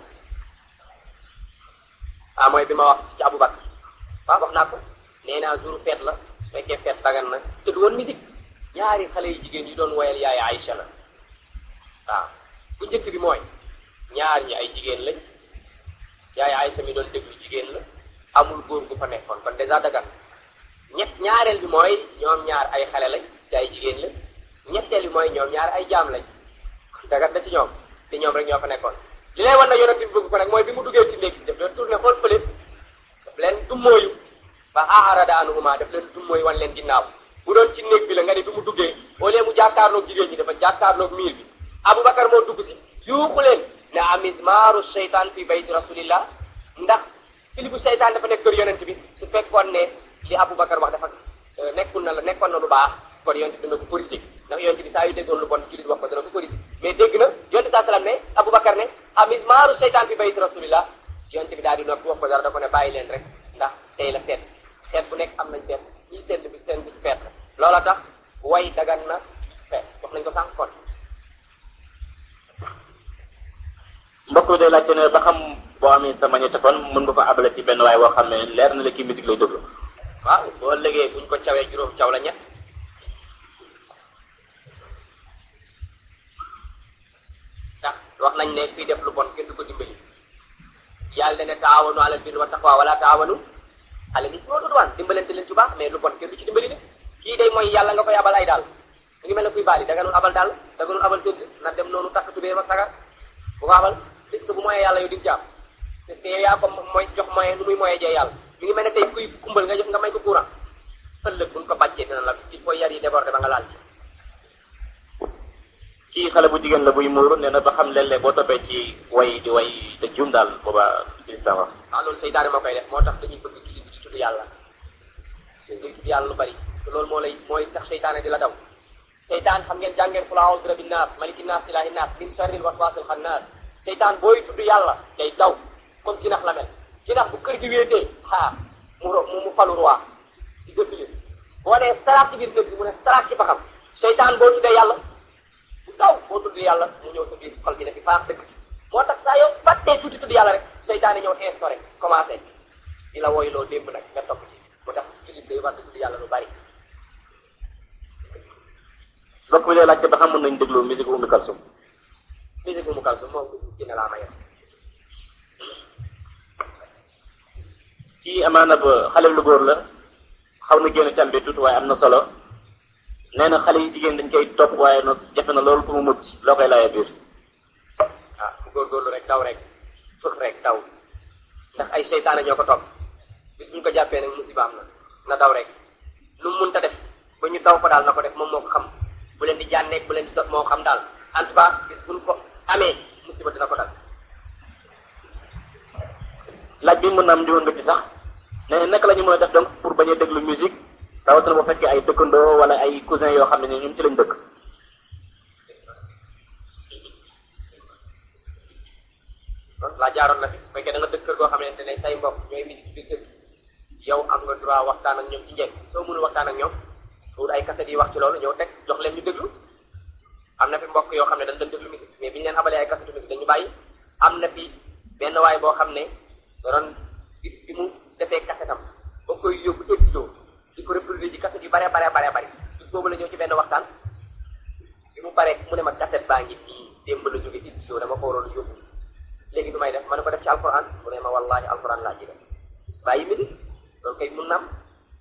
ah mooy bi ma wax ci Aboubacar waaw wax naa ko nee naa jour fête la su fekkee fête dagan na te du woon musique ñaari xale yu jigéen yi doon woyal yaay Aïcha la waaw bu njëkk bi mooy ñaar ñi ay jigéen lañ yaay Aïcha mi doon déglu jigéen la amul góor gu fa nekkoon kon dèjà dagan ñett ñaareel bi mooy ñoom ñaar ay xale lañ te ay jigéen la ñetteel bi mooy ñoom ñaar ay jaam lañ kon dagan da ci ñoom te ñoom rek ñoo fa nekkoon li lay wan na yonent bi bëgg ko nag mooy bi mu duggee ci néeg bi daf leen tourné xool fële daf leen dummóoyu fa aarada anhuma daf leen dummóoyu wan leen ginnaaw bu doon ci néeg bi la nga ne bi mu duggee au lieu mu jàkkaarloog jigéen ñi dafa jàkkaarloog miir bi Aboubacar moo dugg si yuuxu leen ne amismaaru seytaan fi bayti rasulillah ndax filibu seytaan dafa nekk kër yonent bi su fekkoon ne li Aboubacar wax dafa nekkul na la nekkoon na lu baax kon yonent bi dina ko corrigé ndax yonent bi saa yu déggoon lu bon jullit wax ko dana ko corrigé mais dégg na yonent saa salaam ne Aboubacar ne amismaaru seytaan fi bayti rasulillah yonent bi daal di noppi wax ko dara da ko ne bàyyi leen rek ndax tey la feet feet bu nekk am nañ feet ñi seen bi seen bisu feet la loola tax way dagan na bisu feet wax nañ ko sànq kon mbokk mi day laajte ne ba xam boo amee sa magnétophone mën nga ko abale ci benn waay boo xam ne leer na la kii musique lay déglu waaw boo légee buñ ko cawee juróom caw la ñett ndax wax nañ ne kuy def lu bon kenn du ko dimbali yàlla dana taawanu alal birri wa taqwa wala taawanu alal ismi wal udwan dimbalante leen ci baax mais lu bon kenn du ci dimbali de kii day mooy yàlla nga koy abal ay daal mu ngi mel ne kuy baali da nga doon abal daal da nga doon abal tëdd na dem noonu takk tubéem ak sagar bu ko abal puisque bu moyee yàlla yow di nga jàpp parce que yow yaa ko mooy jox moyen nu muy moyee jee yàlla mi ngi mel ne tey kuy kumbal nga jox nga may ko courant ëllëg buñ ko bàccee dina la il faut yar yi débordé ba nga laal ci kii xale bu jigéen la buy muur nee na ba xam léeg-léeg boo toppee ci way di way te juum daal booba lislam wax waaw loolu seytaane moo koy def moo tax dañuy bëgg jullit bi di tudd yàlla ngay tudd yàlla lu bari parce que loolu moo lay mooy tax seytaane di la daw seytaan xam ngeen jàngeen qul a'udhu bi rabbin nas maliki nas ilahi nas min sharril waswasil khannas seytaan booy tudd yàlla day daw comme ci nax la mel ci nax bu kër gi wéetee xaar mu ro mu mu falu roi di dëppile boo nee sarax ci biir kër gi mu ne sarax ci baxam seytaan boo tuddee yàlla bu daw boo tudd yàlla mu ñëw sa biir xol bi ne fi faax dëkk moo tax saa yow fàttee tuuti tudd yàlla rek seytaane ñëw instauré commencé di la woy loo démb nag nga topp ci moo tax jullit day war di tudd yàlla lu bari mbokk bi lay laajte ba xam mën nañ déglu musique Umu Kalsum musique bu mu kalsu moom musique dina laa maye ci amaana ba xale lu góor la xaw na génn càmbe tuuti waaye am na solo nee na xale yi jigéen dañ koy topp waaye nag jafe na loolu pour mu mucc loo koy laajee biir ah bu góorgóorlu rek daw rek fëx rek daw ndax ay seytaane ñoo ko topp bis bu ñu ko jàppee nag musiba am na na daw rek lu mu mënta def ba ñu daw ko daal na ko def moom moo ko xam bu leen di jànneeg bu leen di dot moo xam daal en tout cas bis bu ñu ko amee musiba dina ko dal laaj bi mën na am ndiwoon nga ci sax nee na naka la ñu mën a def donc pour bañ a déglu musique rawatina bu fekkee ay dëkkandoo wala ay cousin yoo xam ne ni ñun ci lañ dëkk laa jaaroon na fi bu fekkee da nga dëkk kër goo xamante ne say mbokk ñooy musique ci biir kër yow am nga droit waxtaan ak ñoom ci njëkk soo mënul waxtaan ak ñoom wut ay kaset yi wax ci loolu ñëw teg jox leen ñu déglu am na fi mbokk yoo xam ne dañ doon déglu musique mais bi ñu leen abalee ay kasetu musique dañu bàyyi am na fi benn waay boo xam ne da doon gis bi mu defee kasetam ba koy yóbbu studio di ko reproduire ci kaset yu bare bare bare bari bis boobu la ñëw ci benn waxtaan bi mu paree mu ne ma kaset baa ngi fii démb la jóge ci studio dama ko waroon yóbbu léegi du may def ma ne ko def ci alquran mu ne ma wallahi alquran laa ci def bàyyi mi loolu kay mun na am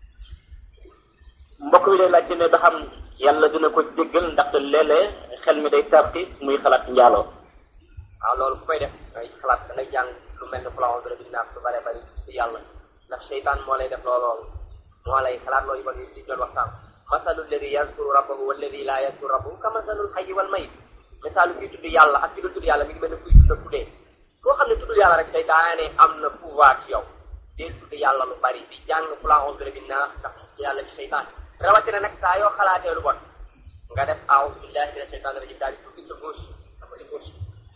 mbokk mi day laajte ne ba xam yàlla dina ko jéggal ndaxte léeg-léeg xel mi day tarti muy xalaat njaaloo waaw loolu ku koy def ngay xalaat da ngay jàng lu mel ne fulaaw dara bi naas lu bare bari ci yàlla ndax seytaan moo lay def loolu moo lay xalaat loolu ba li doon waxtaan masalu alladi yazkuru rabbahu walladi laa yazkuru rabbahu ka masalul xayyi wal mayit misaalu kii tudd yàlla ak ki dul tudd yàlla mi ngi mel ne kuy tudd ak ku dee koo xam ne tuddul yàlla rek seytaane am na pouvoir ci yow dee tudd yàlla lu bari di jàng fulaaw dara bi naas ndax yàlla ci seytaan rawatina nag saa yoo xalaatee lu bon nga def a'uuzu billahi mina shaytaani rajim daal di tukki sa gauche dafa di gauche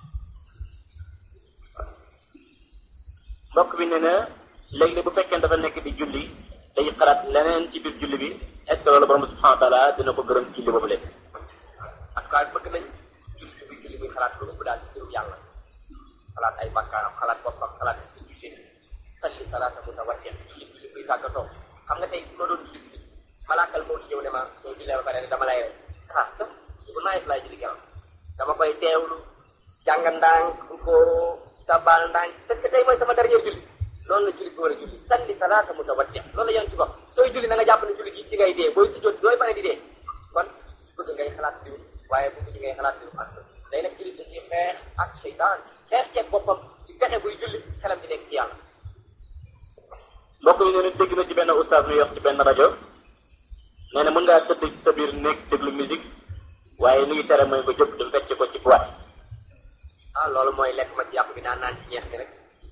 mbokk bi ne na léegi bu fekkee dafa nekk di julli day xalaat leneen ci biir julli bi est ce que loolu borom subhanahu wa taala dina ko gërëm ci julli boobu lépp en tout cas bëgg nañ julli bi julli bi xalaat lu ëpp daal ci mbirum yàlla xalaat ay bakkaaram xalaat boppam xalaat ci julli salli salaata mutawattiya julli julli buy tàggatoo xam nga tey su ma doon julli ci malaakal moo ci ñëw ne ma soo jullee ba pare ne dama lay rey ah sax bu naayef laay julli keroog dama koy teewlu jàng ndànk bu ko sabal ndànk parce que tey mooy sama dernier julli loolu la julli bi war a julli salli salaata mutawattiya loolu la yéen ci bopp sooy julli na nga jàpp ne julli gi ci ngay dee booy si jot dooy pare di dee kon bëgg ngay xalaat diw waaye bëgg ci ngay xalaat diw ak day nag julli da ci xeex ak seytaan xeex ceeg boppam ci fexe buy julli xelam di nekk ci yàlla mbokk mi nee na dégg na ci benn oustaz muy wax ci benn rajo nee na mën ngaa tëdd ci sa biir nekk déglu musique waaye li ngi tere mooy nga jóg dem fecc ko ci boîte ah loolu mooy lekk ma ci yàpp bi naan naan ci ñeex mi rek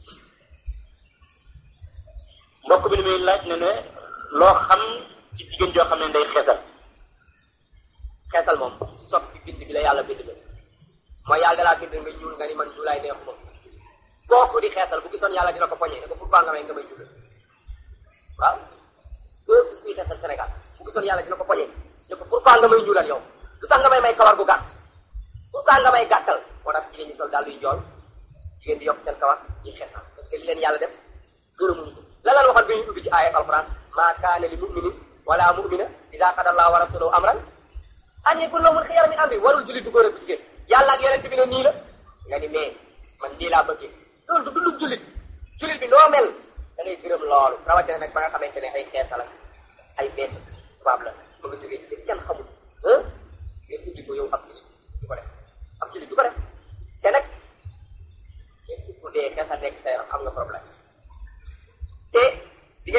mbokk bi ni muy laaj ne ne loo xam ci jigéen joo xam ne day xeesal xeesal moom sot bi bind bi la yàlla bind la mooy yàlla dalaa bind nga ñuul nga ni man ñuulaay neexuma kooku di xeesal bu gisoon yàlla dina ko poñee ne ko pourquoi nga may nga may ñuulal waaw doo gis kuy xeesal Sénégal bu gisoon yàlla dina ko poñee ne ko pourquoi nga may ñuulal yow lu tax nga may may kawar gu gàtt pourquoi nga may gàttal moo tax jigéen ñi sol daal luy jool jigéen di yokk seen kawar ñuy xeesal parce que li leen yàlla def gërëmuñu ko la lan waxoon bi ñu ubbi ci aaya alquran maa kaana li muminin wala mumina ida qada allahu wa rasuluhu amran an yakun lahumul xiyara min amri warul jullit du góor ak bu jigéen yàlla ak yonent bi ne nii la nga ni mais man lii laa bëggee loolu du dundub jullit jullit bi noo mel da ngay gërëm loolu rawatina nag ba nga xamante ne ay xeesal ak ay beesu tubaab la ba nga jógee ci kenn xamul ah ngeen indi ko yow ab jullit du ko def ab jullit du ko def te nag képp ku dee xeesal nekk sa yaram am nga problème te di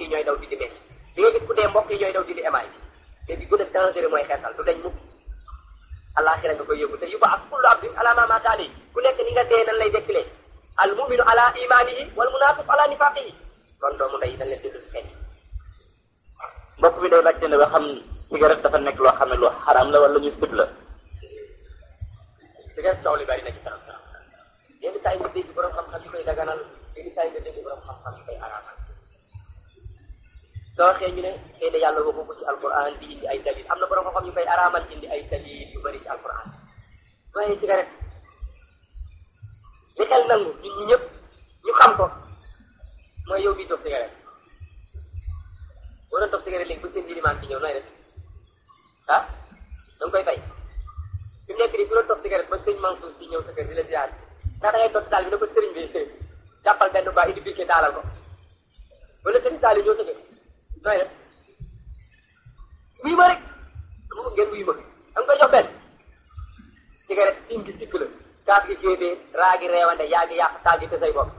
yi ñooy daw dindi mees li nga gis ku dee mbokk yi ñooy daw dindi émaay te bi gën a dangereux mooy xeesal du dañ mukk alaxira nga koy yóbbu te yu ba as kullu abdin ala ma mata alayhi ku nekk ni nga dee nan lay dekkilee al muminu ala imanihi wal munafiq ala nifaqihi kon doomu ndey dañ leen di dund xeet mbokk bi day laajte ne ba xam cigarette dafa nekk loo xam ne lu xaram la wala ñu sib la cigarette coow li bari na ci kanam yenn saa yi nga dégg borom xam-xam yi koy daganal yenn saa yi nga dégg borom xam-xam yi koy araamal soo waxee ñu ne xëy na yàlla waxu ko ci alquran di indi ay dalil am na borom xam-xam yu koy araamal indi ay dalil yu bari ci alquran waaye cigarette li xel nangu ñun ñu ñëpp ñu xam ko mooy yow bii toog cigarette boo doon toog cigarette léegi ba seen dilimaan ci ñëw nooy def ah da nga koy fay fi mu nekk nii ku doon toog cigarette ba sëñ Mansour si ñëw sa kër di la ziar ndax da ngay toog taal bi ne ko sëriñ bi jàppal benn ba indi biir taalal ko wala sëriñ taal yi ñëw sa kër nooy def wuyu ma rek dama ngeen wuyu ma da nga koy jox benn cigarette sim gi sikk la kaas gi géebee raa gi reewande yaa ngi yàq taal gi te say bopp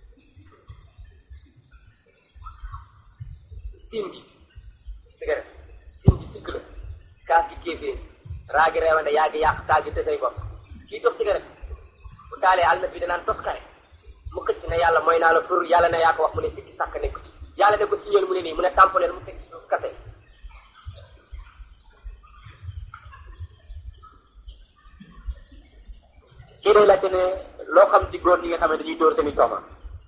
sim gi cigarette sim gi sikk la kaas gi géebee raa gi reewande yaa ngi yàq taal gi te say bopp kii tox cigarette bu taalee almet bi danaan toskare mu xëcc ne yàlla mooy naa la pour yàlla ne yaa ko wax mu ne sikki sàkk nekk ci yàlla ne ko signal mu ne nii mu ne tamponeel mu teg suuf kase kii day laajte ne loo xam ci góor ñi nga xam ne dañuy dóor seen i soxna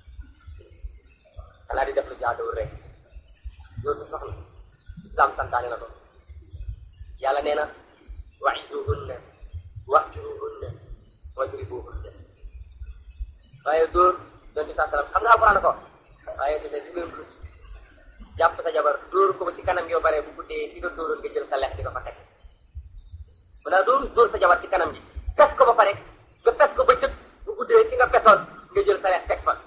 xanaa di def lu jaaduwul rek loolu sa soxna islam santaane na ko yàlla nee na wa'izuhunna wahjuruhunna wajribuhunna waaye dóor doon di saa salaam xam nga alquran ko waaye dina su ngeen rus jàpp sa jabar dóor ko ba ci kanam yoo bare bu guddee fi nga dóoroon nga jël sa lex di ko fa teg mu daal doo rus dóor sa jabar ci kanam gi pes ko ba pare nga pes ko ba cëg bu guddee fi nga pesoon nga jël sa lex teg fa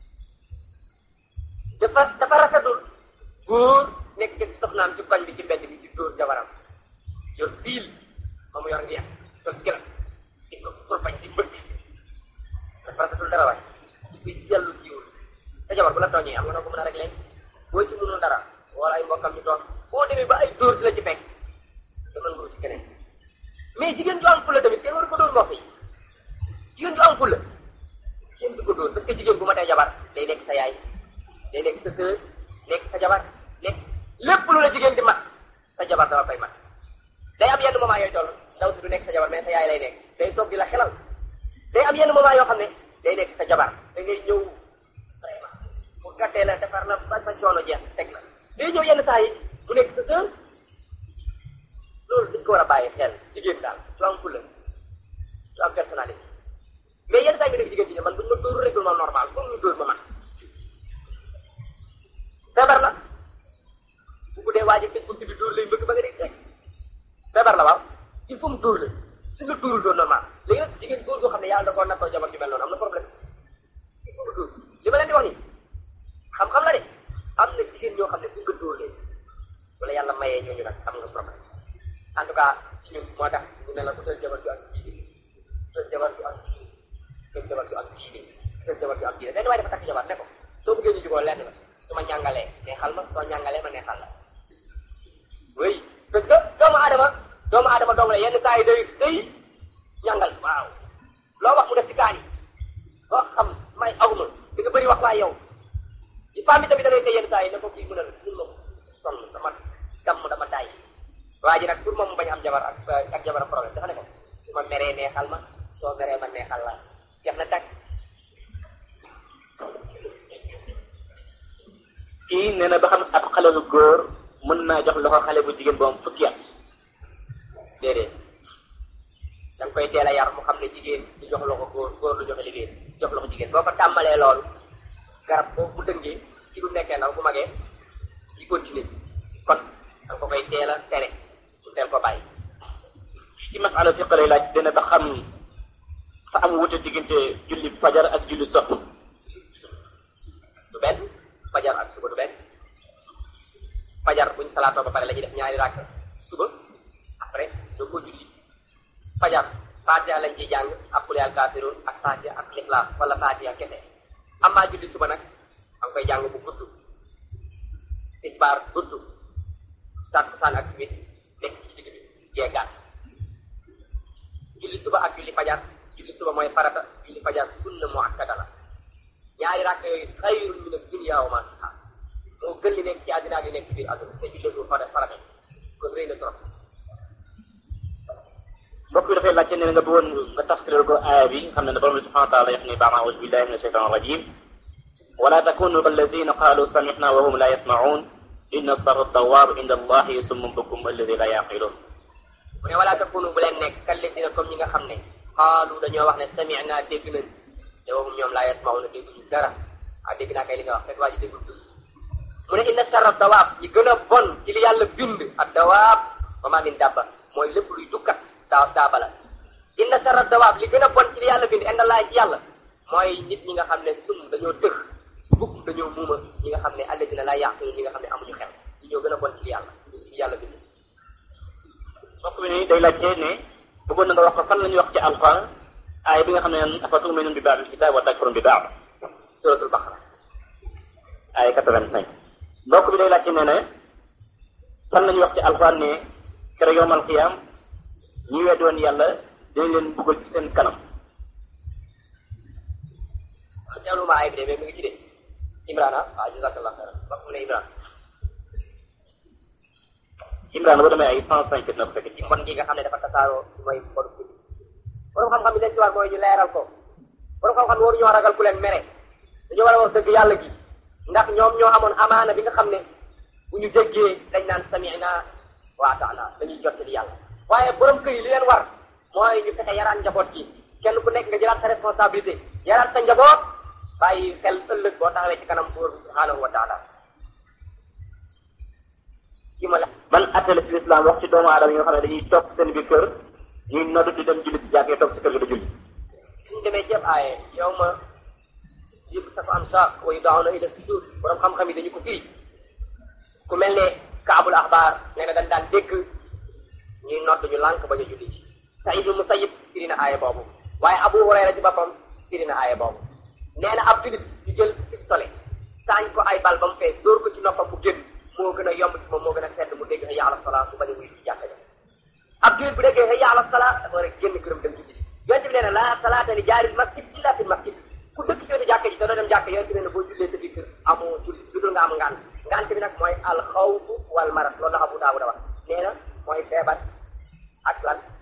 dafa dafa rafetul góor nekk ci soxnaam ci koñ bi ci mbedd bi ci dóor jabaram yor fiil ba mu yor ngeex sol gëla di ko kurbañ di bëgg dafa rafetul dara waay kuy dellu jiwul sa jabar bu la tooñee am nga noo ko mën a réglé boo ci mënul dara wala ay mbokkam ñu toog boo demee ba ay dóor di la ci fekk demal nga ci keneen mais jigéen ju am fulla tamit kenn waru ko dóor mbokk yi jigéen ju am fulla kenn du ko dóor parce que jigéen bu ma tey jabar day nekk sa yaay day nekk sa sœur nekk sa jabar nekk lépp lu la jigéen di mat sa jabar dama koy mat day am yenn moment yooyu toll ndaw si du nekk sa jabar mais sa yaay lay nekk day toog di la xelal day am yenn moment yoo xam ne day nekk sa jabar da ngay ñëw vraiment bu gàttee la defar la ba sa coono jeex teg la day ñëw yenn saa yi mu nekk sa sœur loolu dañ ko war a bàyyi xel jigéen daal su am fulla su am personnalité mais yenn saa yi nga def jigéen ci ne man buñ ma dóor règlement normal foog ñu dóor ma man feebar la bu ko dee waaj a tëj buntu bi dóor lay bëgg ba nga dee teg feebar la waaw il faut mu dóor la su nga dóorul doon normal léegi nag jigéen góor goo xam ne yàlla da koo nattoo jabar ju mel noonu am na problème il faut nga dóor li ma leen di wax nii xam-xam la de am na jigéen ñoo xam ne bu nga dóor leen wala yàlla mayee ñooñu nag am nga problème en tout cas ñun moo tax ñu ne la utal jabar ju am diine utal jabar ju am diine utal jabar ju am diine utal jabar ju am diine benn waaye dafa takk jabar ne ko soo bëggee ñu juboo lenn la su ma ñàngalee neexal ma soo ñàngalee ma neexal la oui parce que doomu aadama doomu aadama dong la yenn saa yi day day ñàngal waaw loo wax mu def ci kaan yi loo xam may aw ma di nga bëri wax waaye yow ci femme bi tamit da ngay tey yenn saa yi ne ko kii mën a mun ma sonn dama damm dama daay waa ji nag pour moom mu bañ am jabar ak ak jabar problème dafa ne ko su ma meree neexal ma soo meree ma neexal la jeex na tàkk kii nee na ba xam ab xale bu góor mën naa jox loxo xale bu jigéen bu am fukki at déedéet da nga koy teel a yar mu xam ne jigéen du jox loxo góor góor du joxe liggéey jox loxo jigéen boo ko tàmbalee loolu garab boobu bu dëngee ci du nekkee ndaw bu magee di continuer kon da nga ko koy teel a tere su teel ko bàyyi ci masala fiq lay laaj dina ba xam fa am wute diggante julli fajar ak julli sopp du benn fajar ak suba du benn fajar buñ salaatoo ba pare la ñuy def ñaari ràkk suba après doo ko julli fajar fatiha lañ ciy jàng ak qul yaa kaafiruun ak fatiha ak lixlaas wala fatiha kese amaa julli suba nag da nga koy jàng bu gudd tisbaar gudd takkusaan ak timis nekk ci digg bi gee gàtt julli suba ak julli fajar julli suba mooy farata julli fajar sunna mu akkada la ñaari rakk yooyu xayrun min ad-dunya wa ma fiha moo gën li nekk ci àddina ak li nekk ci biir àdduna te julli du farata farata kon rëy na trop mbokk bi dafay laajte ne nga bëggoon nga tafsiral ko aaya bi nga xam ne borom bi subhanahu wa taala wax ni ba'da a'uuzu billahi min ashaytan rajim wala takunu kalladina qalu samihna wa hum la yasma'un inna sarra dawaab inda allahi summun bukum alladi la yaqilun mu ne wala takunu bu leen nekk kalladina comme ñi nga xam ne xaalu dañoo wax ne samihna dégg nañ te waxum ñoom laa yasma'una dégguñu dara ah dégg naa kay li nga wax fekk waa ji déggul tus mu ne inna sarra dawaab yi gën a bon ci li yàlla bind ak dawaab wa ma min dabba mooy lépp luy dukkat daa daaba la inna sarra dawaab li gën a bon ci li yàlla bind inda laa ci yàlla mooy nit ñi nga xam ne sum dañoo tëx bukk dañoo muuma ñi nga xam ne alladina laa yaqilu ñi nga xam ne amuñu xel ñi ñoo gën a bon ci li yàlla ci yàlla bind mbokk bi ni day laajte ne bëggoon na nga wax ko fan la ñuy wax ci alquran aaya bi nga xam ne afa tu'minun bi ba'dil kitab wa takfurun bi ba'd suratul baqara aaya quatre-vingt-cinq mbokk bi day laajte ne ne fan la ñuy wax ci alquran ne kere yowmal qiyam ñi weddi woon yàlla dañ leen buggal ci seen kanam teewlu ma ay bi de mais mi ngi ci de Imran ah waaw jazakallah xayran wax mu ne Imran Imran boo demee ay cent cinq na ko fekk ci ci mbon gi nga xam ne dafa tasaaroo mooy mbonu bi borom xam-xam yi leen ci war mooy ñu leeral ko borom xam-xam yi waru ñoo ragal ku leen mere dañoo war a wax dëgg yàlla gi ndax ñoom ñoo amoon amaana bi nga xam ne bu ñu jéggee dañ naan sami'na wa ata'na dañuy jottali yàlla waaye borom kër yi li leen war mooy ñu fexe yaraan njaboot gi kenn ku nekk nga jëlaat sa responsabilité yaraan sa njaboot bàyyi xel ëllëg boo taxawee ci kanam buur subhanahu wa taala ki ma la man attale ci l'islam wax ci doomu aadama yi nga xam ne dañuy toog seen biir kër ñuy noddu di dem julli ci jàkkee toog ci kër gi da julli suñu demee ceeb aaye yow ma yëpp sa fa am sa wa yud'awna ila sujud borom xam-xam yi dañu ko firi ku mel ne kaabul axbaar nee na dañ daan dégg ñuy nodd ñu lànk bañ a julli ci Saïd ibn Musayyib firi na aaye boobu waaye Abu Hurayra ci boppam firi na aaye boobu nee na ab julit ñu jël pistolet saañ ko ay bal ba mu fees dóor ko ci noppam mu génn moo gën a yomb ci moom moo gën a sedd mu dégg hayya ala salaa su bañ a wuy ci jàkka ja ab julit bu déggee hayya ala salaa dafa war a génn këram dem ci julli yonent bi nee na la salaata li jaaril masjid illa fil masjid ku dëkk ci wetu jàkka ji te doo dem jàkka yonent bi nee na boo jullee sa biir kër amoo julli lu dul nga am ngant ngant bi nag mooy al xawfu wal marat loolu la Abu Daawuda wax nee na mooy feebar ak lan